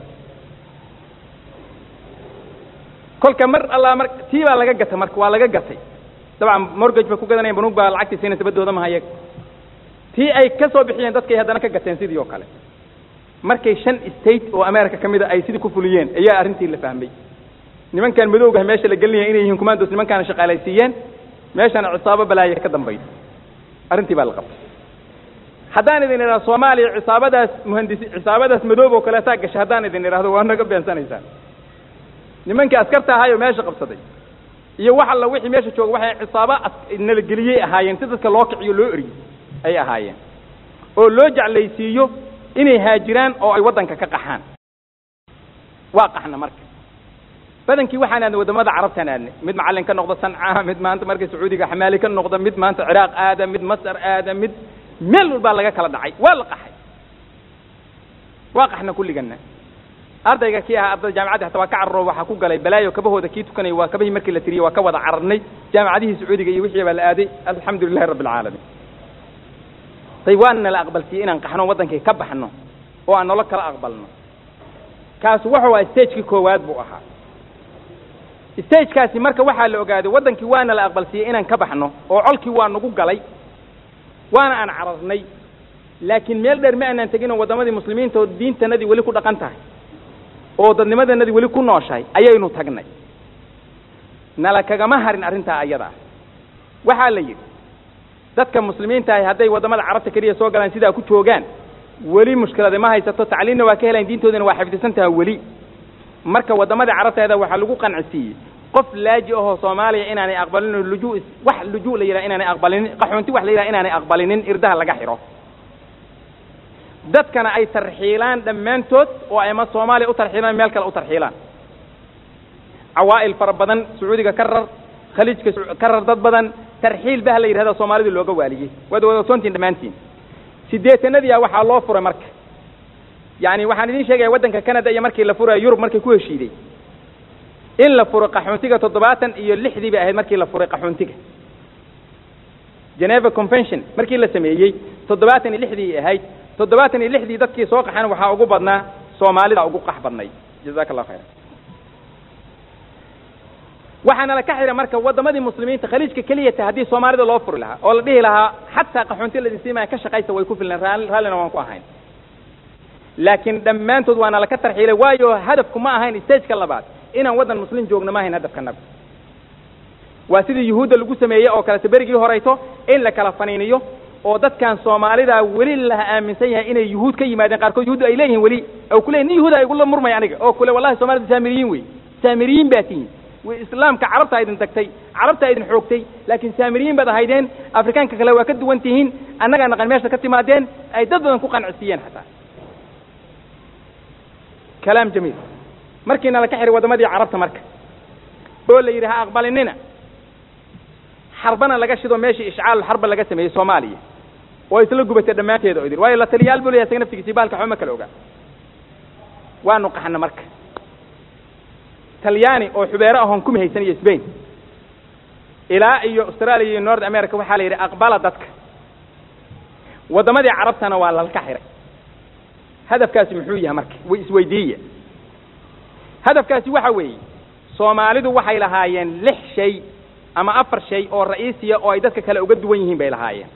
[SPEAKER 2] kolka mar allaa mar tii baa laga gatay marka waa laga gatay dabcan mortgage bay ku gadanayan banuug baa lacagtii siinaysa badooda mahayag tii ay ka soo bixiyeen dadkay haddana ka gateen sidii oo kale markay shan state oo america ka mida ay sidii ku fuliyeen ayaa arrintii la fahmay nimankan madowgaha meesha la gelinaya inay yihiin commandos nimankaana shaqaalaysiiyeen meeshana cisaabo balaaya ka dambaysa arrintii baa la qabtay haddaan idin idhahdo soomaaliya cisaabadaas muhandisi cisaabadaas madoob oo kaleetaa gashay haddaan idin idhahdo waa naga beensanaysaan nimankii askarta ahaayoo meesha qabsaday iyo wax alla wixii meesha jooga waxay cisaabo nalageliyey ahaayeen si dadka loo kiciyo loo eriyo ay ahaayeen oo loo jeclaysiiyo inay haajiraan oo ay waddanka ka qaxaan waa qaxna marka badankii waxaan aadnay waddamada carabtaan aadnay mid macallin ka noqda sanca mid maanta marka sacuudiga xamaali ka noqda mid maanta ciraaq aada mid masar aada mid meel walbaa laga kala dhacay waa la qaxay waa qaxna kulligana ardayga kii ahaa ardayda jaamacaddi hataa waa ka cararo waxaa ku galay balaayo kabahooda kii tukanaya waa kabahii markii la tiriyey waa ka wada cararnay jaamacadihii sacuudiga iyo wixii baa la aaday alxamdu lilahi rabbi alcaalamiin dayb waana la aqbalsiiyey inaan qaxno waddankii ka baxno oo aan nolo kala aqbalno kaasu wuxuu aha stagekii koowaad buu ahaa stagekaasi marka waxaa la ogaaday waddankii waana la aqbalsiiyey inaan ka baxno oo colkii waa nagu galay waana aan cararnay laakiin meel dheer ma aanaan tegin oo waddamadii muslimiinta oo diintanadii weli ku dhaqan tahay oo dadnimadanadii weli ku nooshahay ayaynu tagnay nala kagama harin arrintaa ayadaa waxaa la yidhi dadka muslimiinta ahi hadday waddamada carabta keliya soo galaan sidaa ku joogaan weli mushkilada ma haysato tacliimna waa ka helayn diintoodina waa xifdisan taha weli marka waddamadii carabteeda waxaa lagu qancisiiyey qof laaji ahoo soomaaliya inaanay aqbalinin lujuu wax lujuu la yidhaha inaanay aqbalinin qaxoonti wax la yidhaha inaanay aqbalinin irdaha laga xidho dadkana ay tarxiilaan dhammaantood oo ay ama soomaaliya u tarxiilaan meel kale u tarxiilaan cawaa'il fara badan sacuudiga ka rar khaliijka ka rar dad badan tarxiil bah la yidhahda soomaalida looga waaliyey waad wadasoontiin dhammaantiin siddeetanadiia waxaa loo furay marka yacni waxaan idiin sheegaya waddanka canada iyo markii la furaya yurub markay ku heshiiday in la furo qaxoontiga toddobaatan iyo lixdii bay ahayd markii la furay qaxoontiga geneva convention markii la sameeyey toddobaatan iyo lixdii ahayd toddobaatan iyo lixdii dadkii soo qaxan waxaa ugu badnaa soomaalida ugu qax badnay jazaka allah khayra waxaana la ka xidha marka waddamadii muslimiinta khaliijka keliyata haddii soomaalida loo furi lahaa oo la dhihi lahaa xataa qaxoonti ladin siimaya ka shaqaysa way ku filneen raallina waan ku ahayn laakiin dhammaantood waana laka tarxiilay waayo hadafku ma ahayn stageka labaad inaan waddan muslim joogno ma ahayn hadafkanaga waa sidii yuhuudda lagu sameeyey oo kalete berigii horayto in la kala faniiniyo oo dadkan soomaalida weli la aaminsan yahay inay yuhuud ka yimaadeen qaarkood yuhuud ay leeyihiin weli oo kule nin yuhuuda igula murmay aniga oo kule wallahi soomaalida saamiriyiin wey saamiriyiin baa tihiin islaamka carabtaa idin tagtay carabtaa idin xoogtay laakiin saamiriyiin baad ahaydeen afrikaanka kale waa ka duwan tihiin annagaa naqan meesha ka timaadeen ay dad badan ku qancisiiyeen xataa kalaam jamiil markiina la ka xihay waddamadii carabta marka oo la yidhi ha aqbalinina xarbana laga shido meeshii ishcaalul xarba laga sameeyey soomaaliya oo isla gubatay dhammaanteeda oo idin waayo la taliyaal buu leyahay isaga naftigiisii bahalka waxba ma kala ogaa waanu qaxna marka talyaani oo xubeero ahoon kuma haysan iyo sbain ilaa iyo australia iyo north america waxaa la yidhi aqbala dadka waddamadii carabtana waa lalka xihay hadafkaasi muxuu yahay marka way isweydiiya hadafkaasi waxa weeye soomaalidu waxay lahaayeen lix shay ama afar shay oo ra'iisiya oo ay dadka kale uga duwan yihiin bay lahaayeen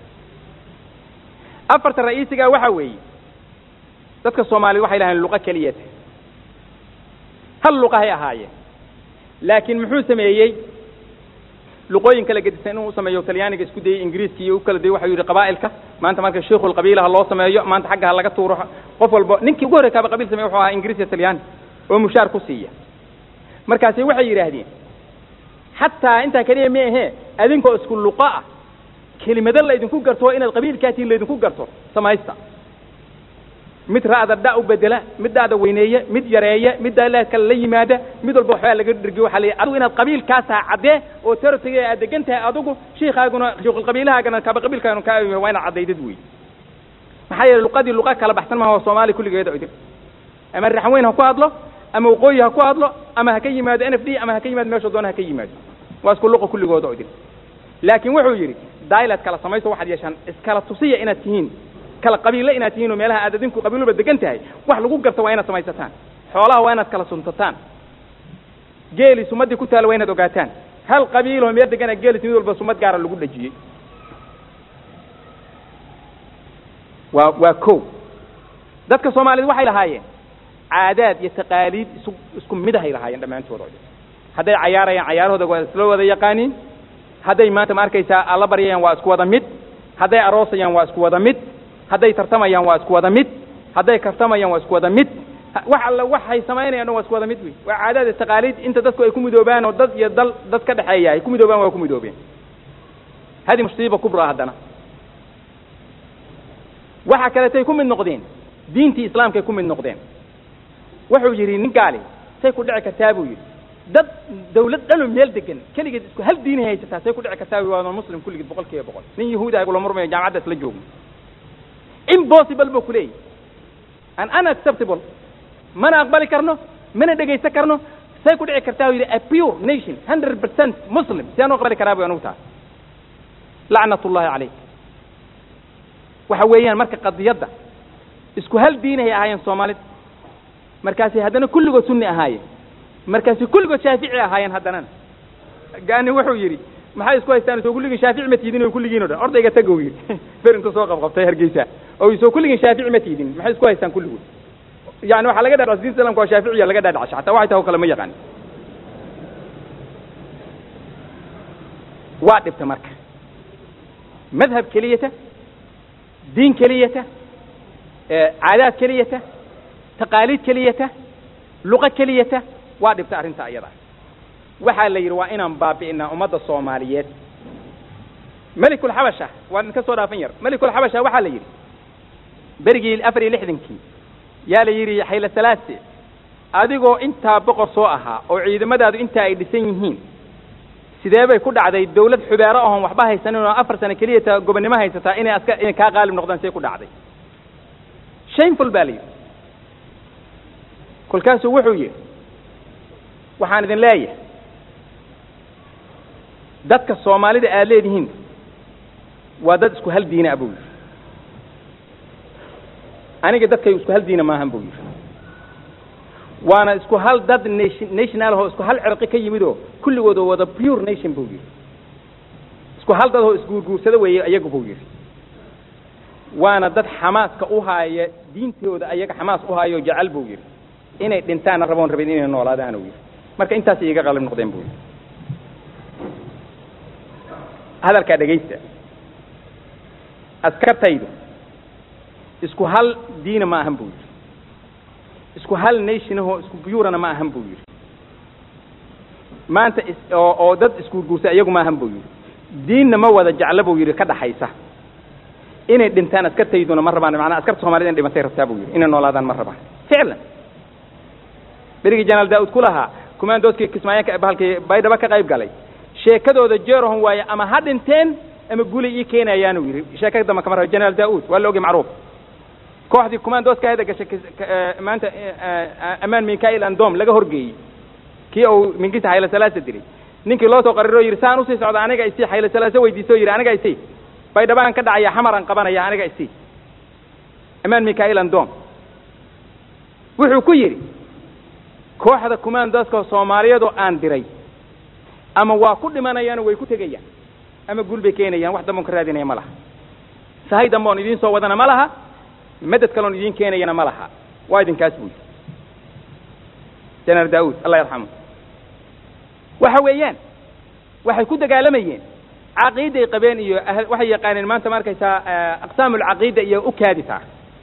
[SPEAKER 2] afarta ra'iisigaa waxa weeye dadka soomaaliyed waxay lahaayeen luqo keliyata hal luqahay ahaayeen laakiin muxuu sameeyey luqooyin kala gedisan inuu sameeyo talyaaniga isku dayey ingiriiska iyo u kala dayey waxau yidhi qabaa'ilka maanta marka shiikhul qabiila ha loo sameeyo maanta xagga ha laga tuuro qof walba ninkii ugu horrey kaaba qabiil sameeye wuxuu ahaa ingiriis iyo talyaani oo mushaar ku siiya markaasi waxay yidhaahdeen xataa intaa keliya ma ahee adinkoo isku luqo ah kelimado laydinku garto inaad qabiilkaatiin laydinku garto samaysta mid ra'da dha u bedela mid dha'da weyneeya mid yareeya mid daala kale la yimaada mid walba waxbaa laga dhirgiy waxa la adigu inaad qabiilkaas tahay caddee oo territory aad degan tahay adigu shiikaaguna shiikhulqabiilahaagana kaaba qabiilkaaguna kaa waa inaad caddaydad wey maxaa yeele luqadii luqa kala baxsan maaha oo soomaali kulligeeda idin ama raxweyn ha ku hadlo ama waqooyi ha ku hadlo ama ha ka yimaado n f d ama ha ka yimaado meesha doona ha ka yimaado waa isku luqa kulligooda idin laakiin wuxuu yidhi dailad kala samayso waxaad yeeshaan iskala tusiya inaad tihiin kala qabiille inaad tihiin oo meelaha aad adinku qabiiluba degan tahay wax lagu garto waa inaad samaysataan xoolaha waa inaad kala suntataan geeli sumaddii ku taala waa inaad ogaataan hal qabiiloo meel degana geelis mid walba sumad gaara lagu dhajiyey waa waa ko dadka soomaaliyed waxay lahaayeen caadaad iyo taqaaliid isu isku midahay lahaayeen dhammaantooda hadday cayaarayaan cayaarahooda waa isla wada yaqaaniin hadday maanta ma arkaysaa alla baryayaan waa isku wada mid hadday aroosayaan waa isku wada mid hadday tartamayaan waa isku wada mid hadday kartamayaan waa isku wada mid wax alla waxay samaynayaan waa isku wada mid wey waa caadaad iyo taqaaliid inta dadku ay ku midoobaan oo dad iyo dal dad ka dhexeeya ay ku midoobaan waa ku midoobeen hadi musiiba kubra haddana waxa kaleetay ku mid noqdeen diintii islaamkay ku mid noqdeen wuxuu yidhi nin gaali say ku dhici kartaa buu yidhi dad dawlad dhanoo meel degan keligeed isku hal diinay haysataa say ku dhici kartaa waa muslim kulligeed boqol kiiba boqol nin yahuuda agula murmayo jaamacadda isla joogno impossible buu ku leeyahy an unacceptable mana aqbali karno mana dhegaysan karno say ku dhici kartaa yidhi a pure nation hundred percent muslim si aan u aqbali karaa bu anugu taas lacnat ullahi calayk waxa weeyaan marka qadiyadda isku hal diinahay ahaayeen soomaalida markaasi haddana kulligood sunni ahaayeen markaasi kulligood shaafici ahaayeen haddanana gaani wuxuu yidhi maxay isku haystaan soo kulligiin shaafici ma tiidin o kulligiin o dhan ordayga tagow yidhi ber intuu soo qabqabtay hargeysa oo soo kulligiin shaafici ma tiidin maxay isku haystaan kulligood yani waxaa laga dhaadhac diinta islamka waa shaaficiya laga dhaadhacsha hataa waxay tahay o kale ma yaqaan waa dhibta marka madhab keliyata diin keliyata caadaad keliyata taqaaliid keliyata luqo keliyata waa dhibta arrinta ayada waxaa la yidhi waa inaan baabi'inaa ummadda soomaaliyeed melikulxabasha waa idinka soo dhaafan yar melikulxabasha waxaa la yidhi berigii afar iyo lixdankii yaa la yidhi xayla salaase adigoo intaa boqor soo ahaa oo ciidamadaadu intaa ay dhisan yihiin sidee bay ku dhacday dawlad xubeero ahoon waxba haysanin oo afar sano keliya ta gobonnimo haysataa inay aska inay kaa qaalib noqdaan see ku dhacday shameful baa la yidhi kolkaasuu wuxuu yidhi waxaan idin leeyahay dadka soomaalida aad leedihiin waa dad isku hal diina a buu yidhi aniga dadkaygu isku hal diina maahan buu yidhi waana isku hal dad nation national ahoo isku hal cirqi ka yimid oo kulligood oo wada pure nation buu yidhi isku hal dad oo isguurguursada weeye iyagu buu yidhi waana dad xamaaska u haaya diintooda ayaga xamaas u haayo jecel buu yidhi inay dhintaanna raboon rabin inay noolaadaan uu yidhi marka intaas iiga qalib noqdeen buu yidhi hadalkaa dhegaysta askartaydu isku hal diina ma ahan buu yidhi isku hal nationahoo isku buyurana ma ahan buu yidhi maanta oo oo dad isguurguursa iyagu ma ahan buu yidhi diinna ma wada jecla buu yidhi ka dhaxaysa inay dhintaan askartayduna ma rabaan macnaa askarta somalida in dhimatay rabtaa buu yidhi inay noolaadaan ma rabaan ficlan berigii janaal daa'ud ku lahaa kumaandooskii kismaayo bahalkii baydhaba ka qayb galay sheekadooda jeerahon waaye ama ha dhinteen ama guli ii keenayaanu yidhi sheeka damba kama rabo janaal daa'ud waa la ogay macruuf kooxdii kumaandooska hada gashay maanta amaan mikail andom laga horgeeyey kii uu minginta xayla salaasa dilay ninkii loo soo qariroo yidhi saan usii socda aniga isii xayla salaasa weydiiso o yidhi aniga isii baydhabaan ka dhacaya xamaran qabanaya aniga isii amaan mikail andom wuxuu ku yidhi kooxda kumaandooska soomaaliyadoo aan diray ama waa ku dhimanayaano way ku tegayaan ama guul bay keenayaan wax damboon ka raadinaya ma laha sahay dambe oon idiin soo wadana ma laha madad kaloon idiin keenayana ma laha waa idinkaas buu yidhi janaal daa'uud allah yarxamu waxa weeyaan waxay ku dagaalamayeen caqiiday qabeen iyo waxay yaqaaneen maanta ma arkaysaa aqsaam alcaqiida iyo u kaaditaa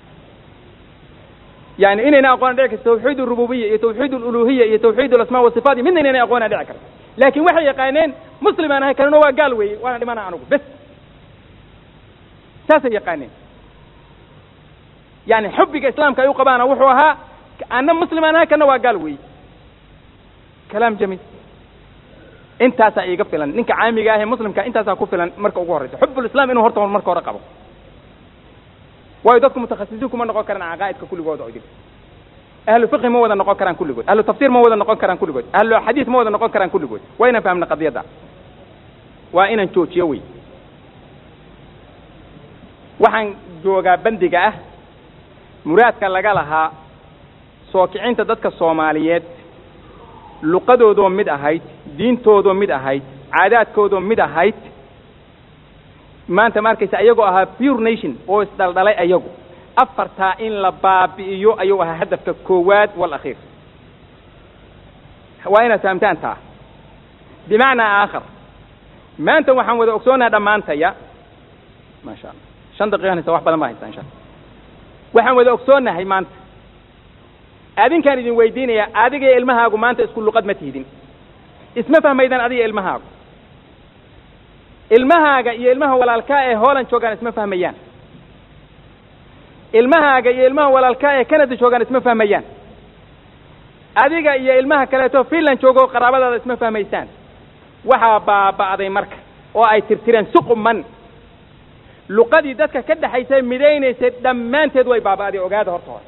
[SPEAKER 2] yani inayna aqoona dhici karto tawxiid arububiya iyo tawxiid aluluhiya iyo tawxiid alasmaa wasifaat iyo midna inayna aqoona dhici karto laakiin waxay yaqaaneen muslim aan ahay kanuna waa gaal weeye waana dhimana anugu bes saasay yaqaaneen yani xubbiga islaamka ay u qabaana wuxuu ahaa ana muslim aan ahay kana waa gaal weeye kalaam jamiil intaasaa iiga filan ninka caamiga ahee muslimka intaasaa ku filan marka ugu horreysa xubulislam inuu horta marka hore qabo waayo dadku mutakhasisiin kuma noqon karaan caqaa'idka kulligood oo idil ahlu fiqhi ma wada noqon karaan kulligood ahlu tafsiir ma wada noqon karaan kulligood ahlu xadiis ma wada noqon karaan kulligood waa inaan fahamna qadiyadda waa inaan joojiyo wey waxaan joogaa bandiga ah muraadka laga lahaa soo kicinta dadka soomaaliyeed luqadoodoo mid ahayd diintoodoo mid ahayd caadaadkoodoo mid ahayd maanta ma arkaysa ayagoo ahaa pure nation oo isdhaldhalay ayagu afartaa in la baabi'iyo ayuu ahaa hadafka koowaad walakhiir waa inaad fahamtaan taa bimacnaa aakhar maanta waxaan wada ogsoonaha dhammaantaya maasha allah shan daqiiqan haysa wax badan baa haysa insha alla waxaan wada ogsoonahay maanta adinkaan idin weydiinaya adiga iyo ilmahaagu maanta isku luqad ma tihdin isma fahmaydaan adiga ilmahaagu ilmahaaga iyo ilmaha walaalkaa ee holland joogaan isma fahmayaan ilmahaaga iyo ilmaha walaalkaa ee canada joogaan isma fahmayaan adiga iyo ilmaha kaleeto finland joogo qaraabadaada isma fahmaysaan waxaa baaba'day marka oo ay tirtireen suquman luqadii dadka ka dhexaysay midaynaysay dhammaanteed way baaba'day ogaada horta hore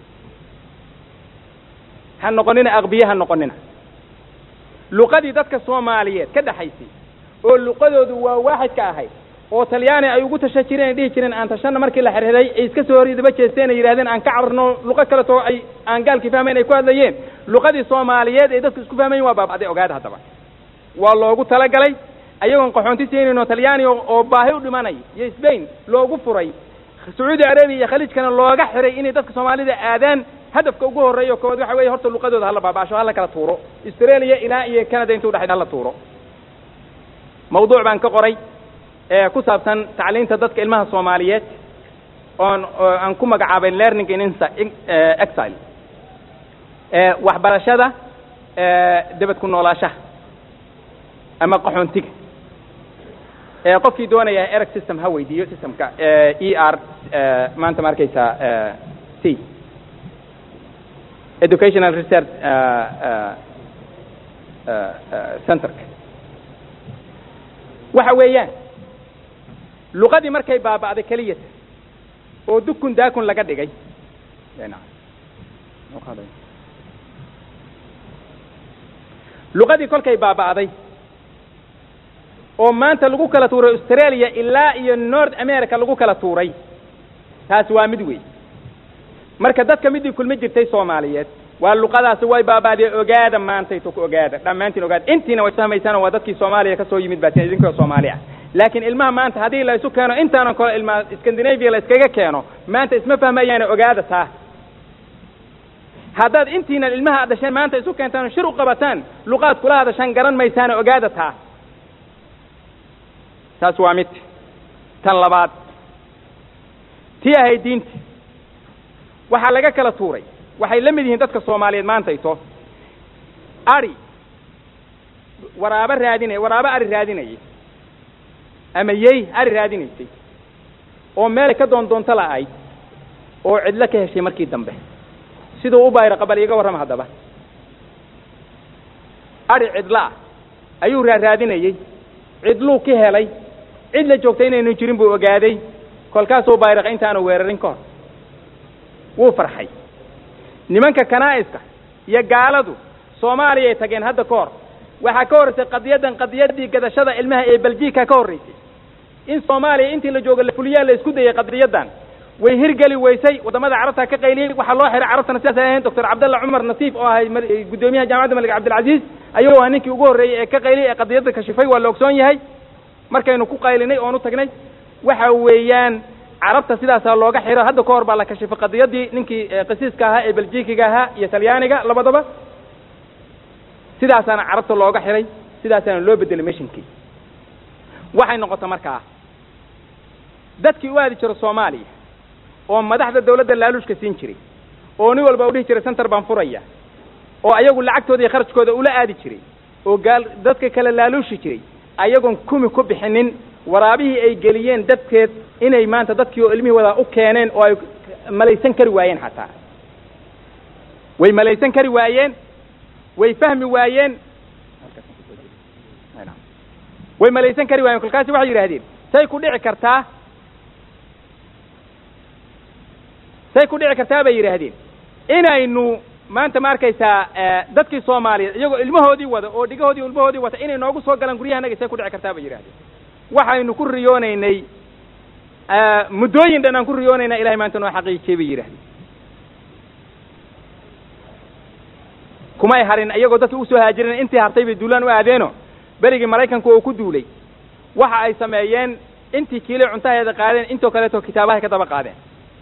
[SPEAKER 2] ha noqonina aqbiye ha noqonina luqadii dadka soomaaliyeed ka dhexaysay oo luqadoodu waa waaxidka ahayd oo talyaani ay ugu tasha jireen ay dhihi jireen aan tashana markii la xirxiray ay iska soo horridaba jeesteen ay yidhahdeen aan ka cararno luqo kaleto ay aan gaalkii fahmayn ay ku hadlayeen luqadii soomaaliyeed ee dadku isku fahmayn waa baaba'day ogaada haddaba waa loogu talagalay ayagoon qaxoonti siinayno talyaani oo baahi u dhimanay iyo sbain loogu furay sacuudi arabiya iyo khaliijkana looga xiray inay dadka soomaalida aadaan hadafka ugu horreeya kood waxa weeye horta luqadooda hala baaba'asho hala kala tuuro australia ilaa iyo canada inta udhexaysa hala tuuro mawduuc baan ka qoray ee ku saabsan tacliinta dadka ilmaha soomaaliyeed oon aan ku magacaabay learning in exile waxbarashada debed ku noolaashaha ama qaxoontiga qofkii doonaya ereg system ha weydiiyo systemka e r maanta ma arkaysaa c educational research centerka waxa weeyaan luqadii markay baaba'day keliyata oo dukun daakun laga dhigay luqadii kolkay baaba'day oo maanta lagu kala tuuray australia ilaa iyo north america lagu kala tuuray taasi waa mid wey marka dadka midii kulma jirtay soomaaliyeed waa luqadaasi way baaba'dee ogaada maantayto ku ogaada dhammaantiin ogaada intiina way fahmaysaan waa dadkii soomaaliya ka soo yimid baatiin idinkoo soomaali ah laakiin ilmaha maanta haddii la isu keeno intaanan kale ilmaha scandinavia la iskaga keeno maanta isma fahmayaane ogaada taa haddaad intiinan ilmaha ad dhasheen maanta isu keentaan shir u qabataan luqaad kula hadashaan garan maysaane ogaada taa taas waa mid tan labaad tii ahayd diinta waxaa laga kala tuuray waxay la mid yihiin dadka soomaaliyeed maantayto ari waraabo raadinay waraabo ari raadinayay ama yey ari raadinaysay oo meelay ka doon doonto la'ayd oo cidlo ka heshay markii dambe siduu u bayra qabal iiga warrama haddaba ari cidlo ah ayuu raaraadinayey cidluu ka helay cid la joogtay inaynu jirin buu ogaaday kolkaasuu bayraqa intaanu weerarin ka hor wuu farxay nimanka kanaa'iska iyo gaaladu soomaaliyay tageen hadda ka hor waxaa ka horraysay qadiyaddan qadiyaddii gadashada ilmaha ee beljiika ka horraysay in soomaaliya intii la jooga la fuliyaa la isku dayay qadiyaddan way hirgeli weysay waddamada carabta ka qayliyey waxaa loo xiray carabtana sidaas ay ahayn doctor cabdalla cumar nasiif oo ahay guddoomiyaha jaamacadda malik cabdilcaziiz ayuu ahaa ninkii ugu horreeyey ee ka qayliyey ee qadiyadda kashifay waa la ogsoon yahay markaynu ku qaylinay oon u tagnay waxa weeyaan carabta sidaasaa looga xiro hadda ka hor baa la kashifay qadiyaddii ninkii qisiiska ahaa ee beljikiga ahaa iyo talyaaniga labadaba sidaasaana carabta looga xiray sidaasaana loo bedelay meshinkii waxay noqota markaa dadkii u aadi jiro soomaaliya oo madaxda dawladda laaluushka siin jiray oo nin walba u dhihi jiray center baan furaya oo ayagu lacagtooda iyo kharajkooda ula aadi jiray oo gaal dadka kale laaluushi jiray ayagoon kumi ku bixinin waraabihii ay geliyeen dadkeed inay maanta dadkii oo ilmihii wadaa u keeneen oo ay malaysan kari waayeen xataa way malaysan kari waayeen way fahmi waayeen way malaysan kari waayeen kolkaasi waxay yidhaahdeen say ku dhici kartaa say ku dhici kartaa bay yidhaahdeen inaynu maanta ma arkaysaa dadkii soomaaliyeed iyagoo ilmahoodii wada oo dhigahoodii ilmahoodii wata inay noogu soo galaan guryahanaga say ku dhici kartaa bay yidhahdeen waxaynu ku riyoonaynay muddooyin dhan aan ku riyoonaynaa ilahay maanta noo xaqiijiyey bay yidhahdeen kumay harin iyagoo dadkii usoo haajireen intii hartay bay duulaan u aadeeno berigii maraykanku oo ku duulay waxa ay sameeyeen intii kiilay cuntaheeda qaadeen intoo kaleeto kitaabahay ka daba qaadeen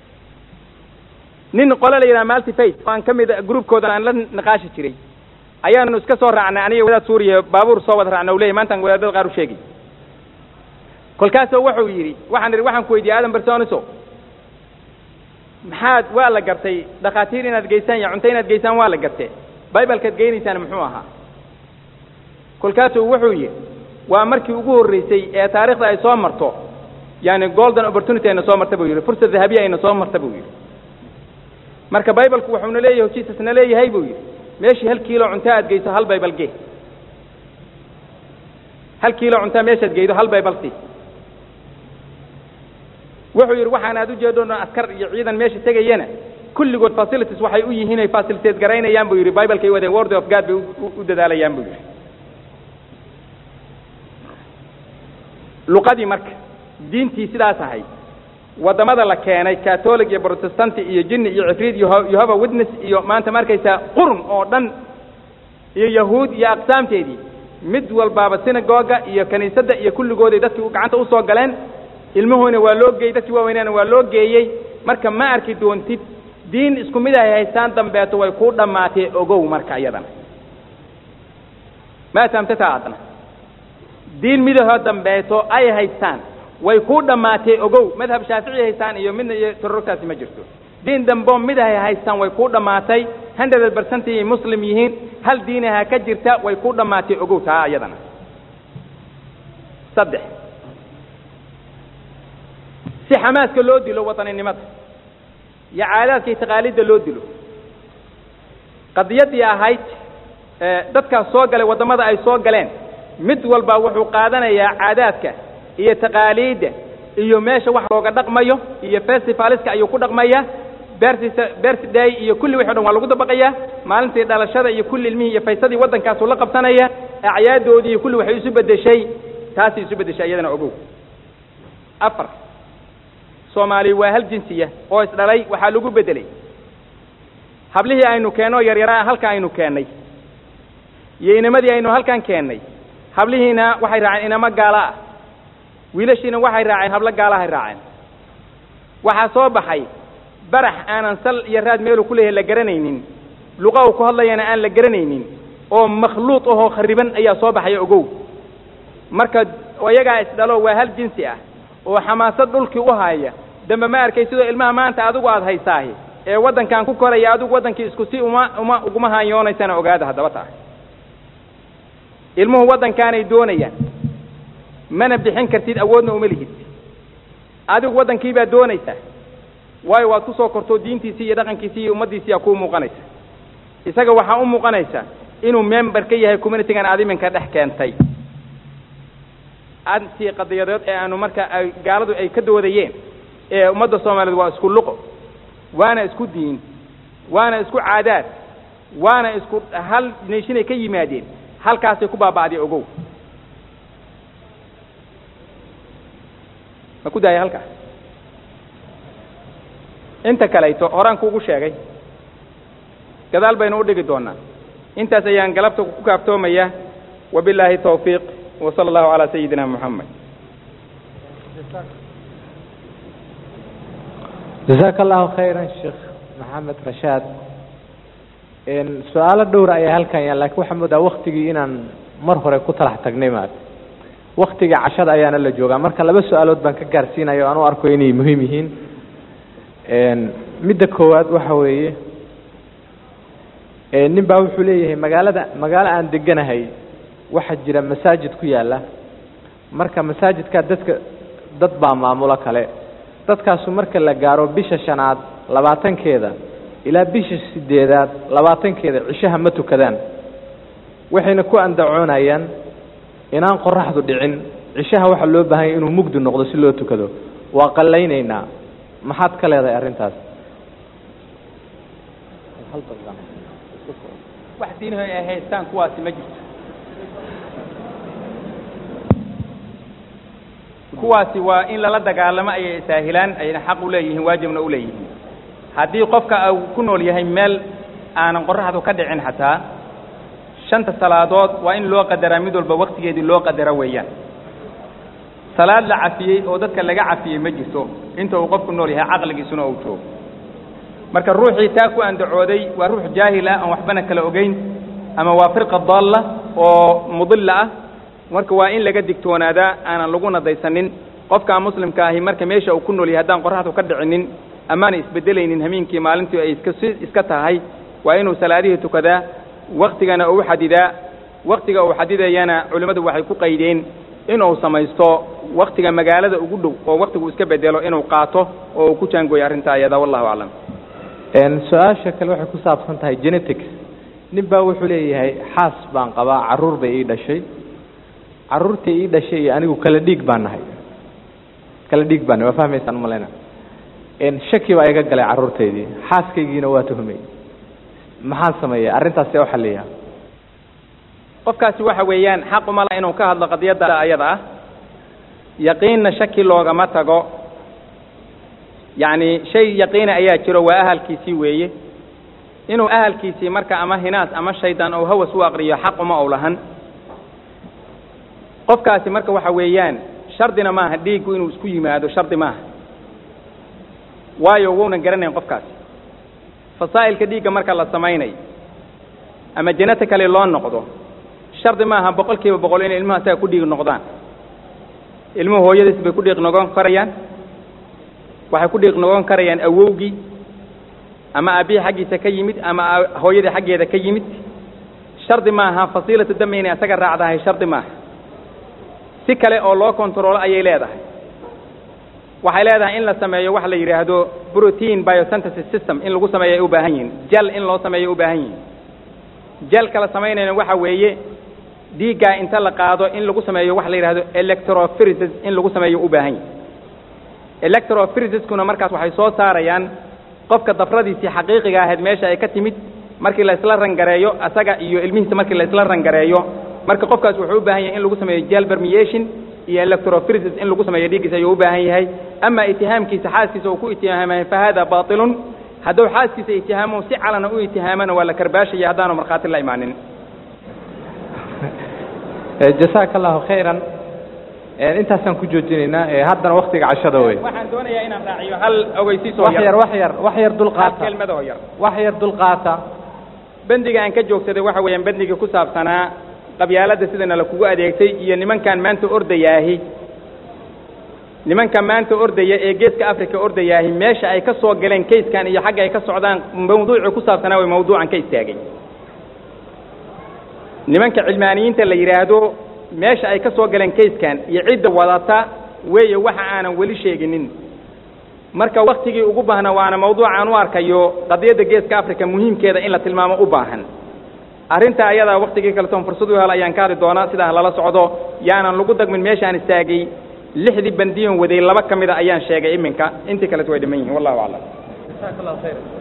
[SPEAKER 2] nin qole la yidhaha maltiface aan ka mid groupkoodan aan la niqaashi jiray ayaanu iska soo raacnay aniga wadaad suuriya baabuur soo wada raacna u leyahy maantaan wadaadada qaar u sheegay kolkaasoo wuxuu yidhi waxaan idhi waxaan ku weydiiyey aadan bersoniso maxaad waa la gartay dhakhaatiir inaad geysaan iyo cunto inaad geysaan waa la gartee bibalekaad geynaysaan muxuu ahaa kolkaasuu wuxuu yidhi waa markii ugu horreysay ee taarikhda ay soo marto yani golden opportunity ayna soo marta buu yidhi fursad dahabiya ayna soo marta buu yidhi marka bibalku wuxuuna leeyahay jisusna leeyahay buu yidhi meeshii hal kiilo cunto aad geyso hal bibal gee hal kiilo cunta meeshaad geydo hal bibal si wuxuu yidhi waxaan aad ujeedoon askar iyo ciidan meesha tegayana kulligood facilities waxay u yihiin ay facilitate garaynayaan buu yidhi bibalkay wadeen word of god bay u dadaalayaan buu yidhi luqadii marka diintii sidaas ahayd waddamada la keenay catholic iyo protestanti iyo jinni iyo cifriid iyo yehova witness iyo maanta ma arkaysaa qurun oo dhan iyo yahuud iyo aqsaamteedii mid walbaaba synagoga iyo kiniisadda iyo kulligooday dadkii gacanta usoo galeen ilmuhuuna waa loo geeyey dadkii waaweynaana waa loo geeyey marka ma arki doontid diin isku mid ahay haystaan dambeeto way kuu dhammaatee ogow marka iyadana ma fahamtataa adna diin midahoo dambeeto ay haystaan way kuu dhammaatay ogow madhab shaafici haystaan iyo midna iyo torortaasi ma jirto diin dambo mid hay haystaan way kuu dhammaatay hundred percent ay muslim yihiin hal diinaha ka jirta way kuu dhammaatay ogow taa iyadana saddex si xamaaska loo dilo wataninimada iyo caadaadka iyo taqaalidda loo dilo qadiyaddii ahayd dadkaas soo galay waddamada ay soo galeen mid walba wuxuu qaadanayaa caadaadka iyo taqaaliidda iyo meesha wax looga dhaqmayo iyo festivaliska ayuu ku dhaqmayaa bertis birthday iyo kulli wixi o dhan waa lagu dabaqayaa maalintii dhalashada iyo kulli ilmihii iyo faysadii waddankaasuu la qabsanaya acyaaddoodii iyo kulli waxay isu beddeshay taasay isu beddeshay iyadana ogow afar soomaali waa hal jinsiya oo isdhalay waxaa lagu beddelay hablihii aynu keenno yaryaraa halka aynu keennay iyo inamadii aynu halkan keennay hablihiina waxay raaceen inamo gaala ah wiilashiina waxay raaceen hablo gaalahay raaceen waxaa soo baxay barax aanan sal iyo raad meelu ku leeyahay la garanaynin luqa uu ku hadlayana aan la garanaynin oo makhluuq ahoo khariban ayaa soo baxaya ogow marka iyagaa isdhalo waa hal jinsi ah oo xamaasad dhulkii u haya dambe ma arkay sidoo ilmaha maanta adigu aada haysaahi ee waddankan ku koraya adigu waddankii isku si uma uma uguma haanyoonaysana ogaada haddaba taa ilmuhu waddankaanay doonayaan mana bixin kartid awoodna uma lihid adigu waddankii baad doonaysaa waayo waad ku soo kortoo diintiisii iyo dhaqankiisii iyo ummaddiisiiyaa kuu muuqanaysa isaga waxaa u muuqanaysa inuu member ka yahay communitygan aad iminka dhex keentay antii qadiyadeed ee aanu marka ay gaaladu ay ka doodayeen ee ummadda soomaaliyeed waa isku luqo waana isku diin waana isku caadaad waana isku hal neeshinay ka yimaadeen halkaasay ku baaba'day ogow ma ku daaya halkaas inta kalayto horaan kuugu sheegay gadaal baynu u dhigi doonaa intaas ayaan galabta ku kaaftoomayaa wabilaahi tawfiiq wa sala allahu calaa sayidina moxamed
[SPEAKER 1] jasaaka allahu khayran sheekh maxamed rashaad su-aalo dhowra ayaa halkan yaal lakiin waxaa moodaa waktigii inaan mar hore ku talax tagnay maad waktiga cashada ayaana la joogaa marka laba su-aalood baan ka gaarsiinaya o aan u arko inay muhiim yihiin midda koowaad waxa weeye nin baa wuxuu leeyahay magaalada magaalo aan deganahay waxaa jira masaajid ku yaalla marka masaajidkaa dadka dad baa maamulo kale dadkaasu marka la gaaro bisha shanaad labaatankeeda ilaa bisha sideedaad labaatankeeda cishaha ma tukadaan waxayna ku andacoonayaan inaan qoraxdu dhicin cishaha waxaa loo baahanya inuu mugdi noqdo si loo tukado waa qallaynaynaa maxaad ka leedahay arrintaas
[SPEAKER 2] wax diinaho ay haystaan kuwaasi ma jirto kuwaasi waa in lala dagaalamo ayay saahilaan ayna xaq u leeyihiin waajibna u leeyihiin haddii qofka uu ku nool yahay meel aanan qoraxdu ka dhicin xataa shanta salaadood waa in loo qadaraa mid walba waktigeedii loo qadara weeyaan salaad la cafiyey oo dadka laga cafiyey ma jirto inta uu qofku nool yahay caqligiisuna uu joogo marka ruuxii taa ku andacooday waa ruux jaahil ah aan waxbana kala ogeyn ama waa firqa daalla oo mudilla ah marka waa in laga digtoonaadaa aanan lagu nadaysanin qofkaa muslimka ahi marka meesha uu ku nool yahay haddaan qoraxdu ka dhicinin amaana isbedelaynin hamiinkii maalintii ay iska si iska tahay waa inuu salaadihii tukadaa waktigana uu xadidaa waktiga uu xadidayana culimmadu waxay ku qaydeen inuu samaysto waktiga magaalada ugu dhow oo waktigu iska bedelo inuu qaato oo uu ku jaangooyo arrintaa iyada wallahu aclam
[SPEAKER 1] su-aasha kale waxay ku saabsan tahay genetics nin baa wuxuu leeyahay xaas baan qabaa carruur bay ii dhashay carruurtii ii dhashay iyo anigu kala dhiig baan nahay kala dhiig baan nahay waa fahmaysaan umalayna shaki baa iga galay carruurtaydii xaaskaygiina waa tuhmay maxaan sameeya arrintaas see u xalliyaa
[SPEAKER 2] qofkaasi waxa weeyaan xaq uma laha inuu ka hadlo qadiyadda ayada ah yaqiinna shaki loogama tago yacni shay yaqiina ayaa jiro waa ahalkiisii weeye inuu ahalkiisii marka ama hinaas ama shaydaan ou hawas u aqriyo xaq uma ou lahan qofkaasi marka waxa weeyaan shardina maaha dhiiggu inuu isku yimaado shardi maaha waayo wounan garanayn qofkaasi fasaa'ilka dhiigga marka la samaynayo ama janata kale loo noqdo shardi maaha boqol kiiba boqol inay ilmaha asaga ku dhiig noqdaan ilmuhu hooyadiis bay ku dhiiq noqon karayaan waxay ku dhiiq noqon karayaan awowgii ama aabbihii xaggiisa ka yimid ama hooyadii xaggeeda ka yimid shardi maaha fasiilatu dami inay isaga raacdahay shardi maaha si kale oo loo kontaroolo ayay leedahay waxay leedahay in la sameeyo waxa la yidhaahdo protein biosynthesis system in lagu sameeyo ay u baahan yihiin jal in loo sameeyo u baahan yihiin jalka la samaynayna waxa weeye dhiiggaa inta la qaado in lagu sameeyo waxa la yidhahdo electrophyresis in lagu sameeyo u baahan yahay electrophyresis-kuna markaas waxay soo saarayaan qofka dafradiisii xaqiiqiga ahayd meesha ay ka timid markii la isla rangareeyo asaga iyo ilmihiisa markii la isla rangareeyo marka qofkaas wuxuu u baahan yahay in lagu sameeyo gel permeation iyo electrophyresis in lagu sameeyo dhiiggiisa ayuu u baahan yahay ama itihaamkiisa xaaskiisa uu ku itihaamay fa hada batilun hadduu xaaskiisa itihaamo si calana u itihaamana waa la karbaashaya haddaanu markhaati la imaanin
[SPEAKER 1] jasaaka allahu khayran intaasaan ku joojinaynaa haddana waktiga cashada wey
[SPEAKER 2] waxaan doonayaa inaan raaciyo hal ogeysiisoo
[SPEAKER 1] wax yar wax yar wax yar
[SPEAKER 2] hal
[SPEAKER 1] dulqaata
[SPEAKER 2] kelmadoo yar
[SPEAKER 1] wax yar dulqaata
[SPEAKER 2] bendiga aan ka joogsaday waxa weeyaan bendigii ku saabsanaa qabyaaladda sidana la kugu adeegtay iyo nimankan maanta ordayaahi nimanka maanta ordaya ee geeska africa ordayaahi meesha ay ka soo galeen kayskan iyo xagga ay ka socdaan mawduucii ku saabsanaa way mawduucan ka istaagay nimanka cilmaaniyiinta la yidhaahdo meesha ay ka soo galeen kayskan iyo cidda wadata weeye waxa aanan weli sheeginin marka waktigii ugu baahna waana mawduuc aan u arkayo qadiyadda geeska africa muhiimkeeda in la tilmaamo u baahan arrinta ayadaa waktigii kaletoon fursad u hel ayaan ka hadli doonaa sidaa lala socdo yaanan lagu dagmin meeshaan istaagay lixdii bandiyon waday laba ka mida ayaan sheegay iminka intii kaleto way dhiman yihiin wallahu aclam
[SPEAKER 1] jasaaka allahu khayran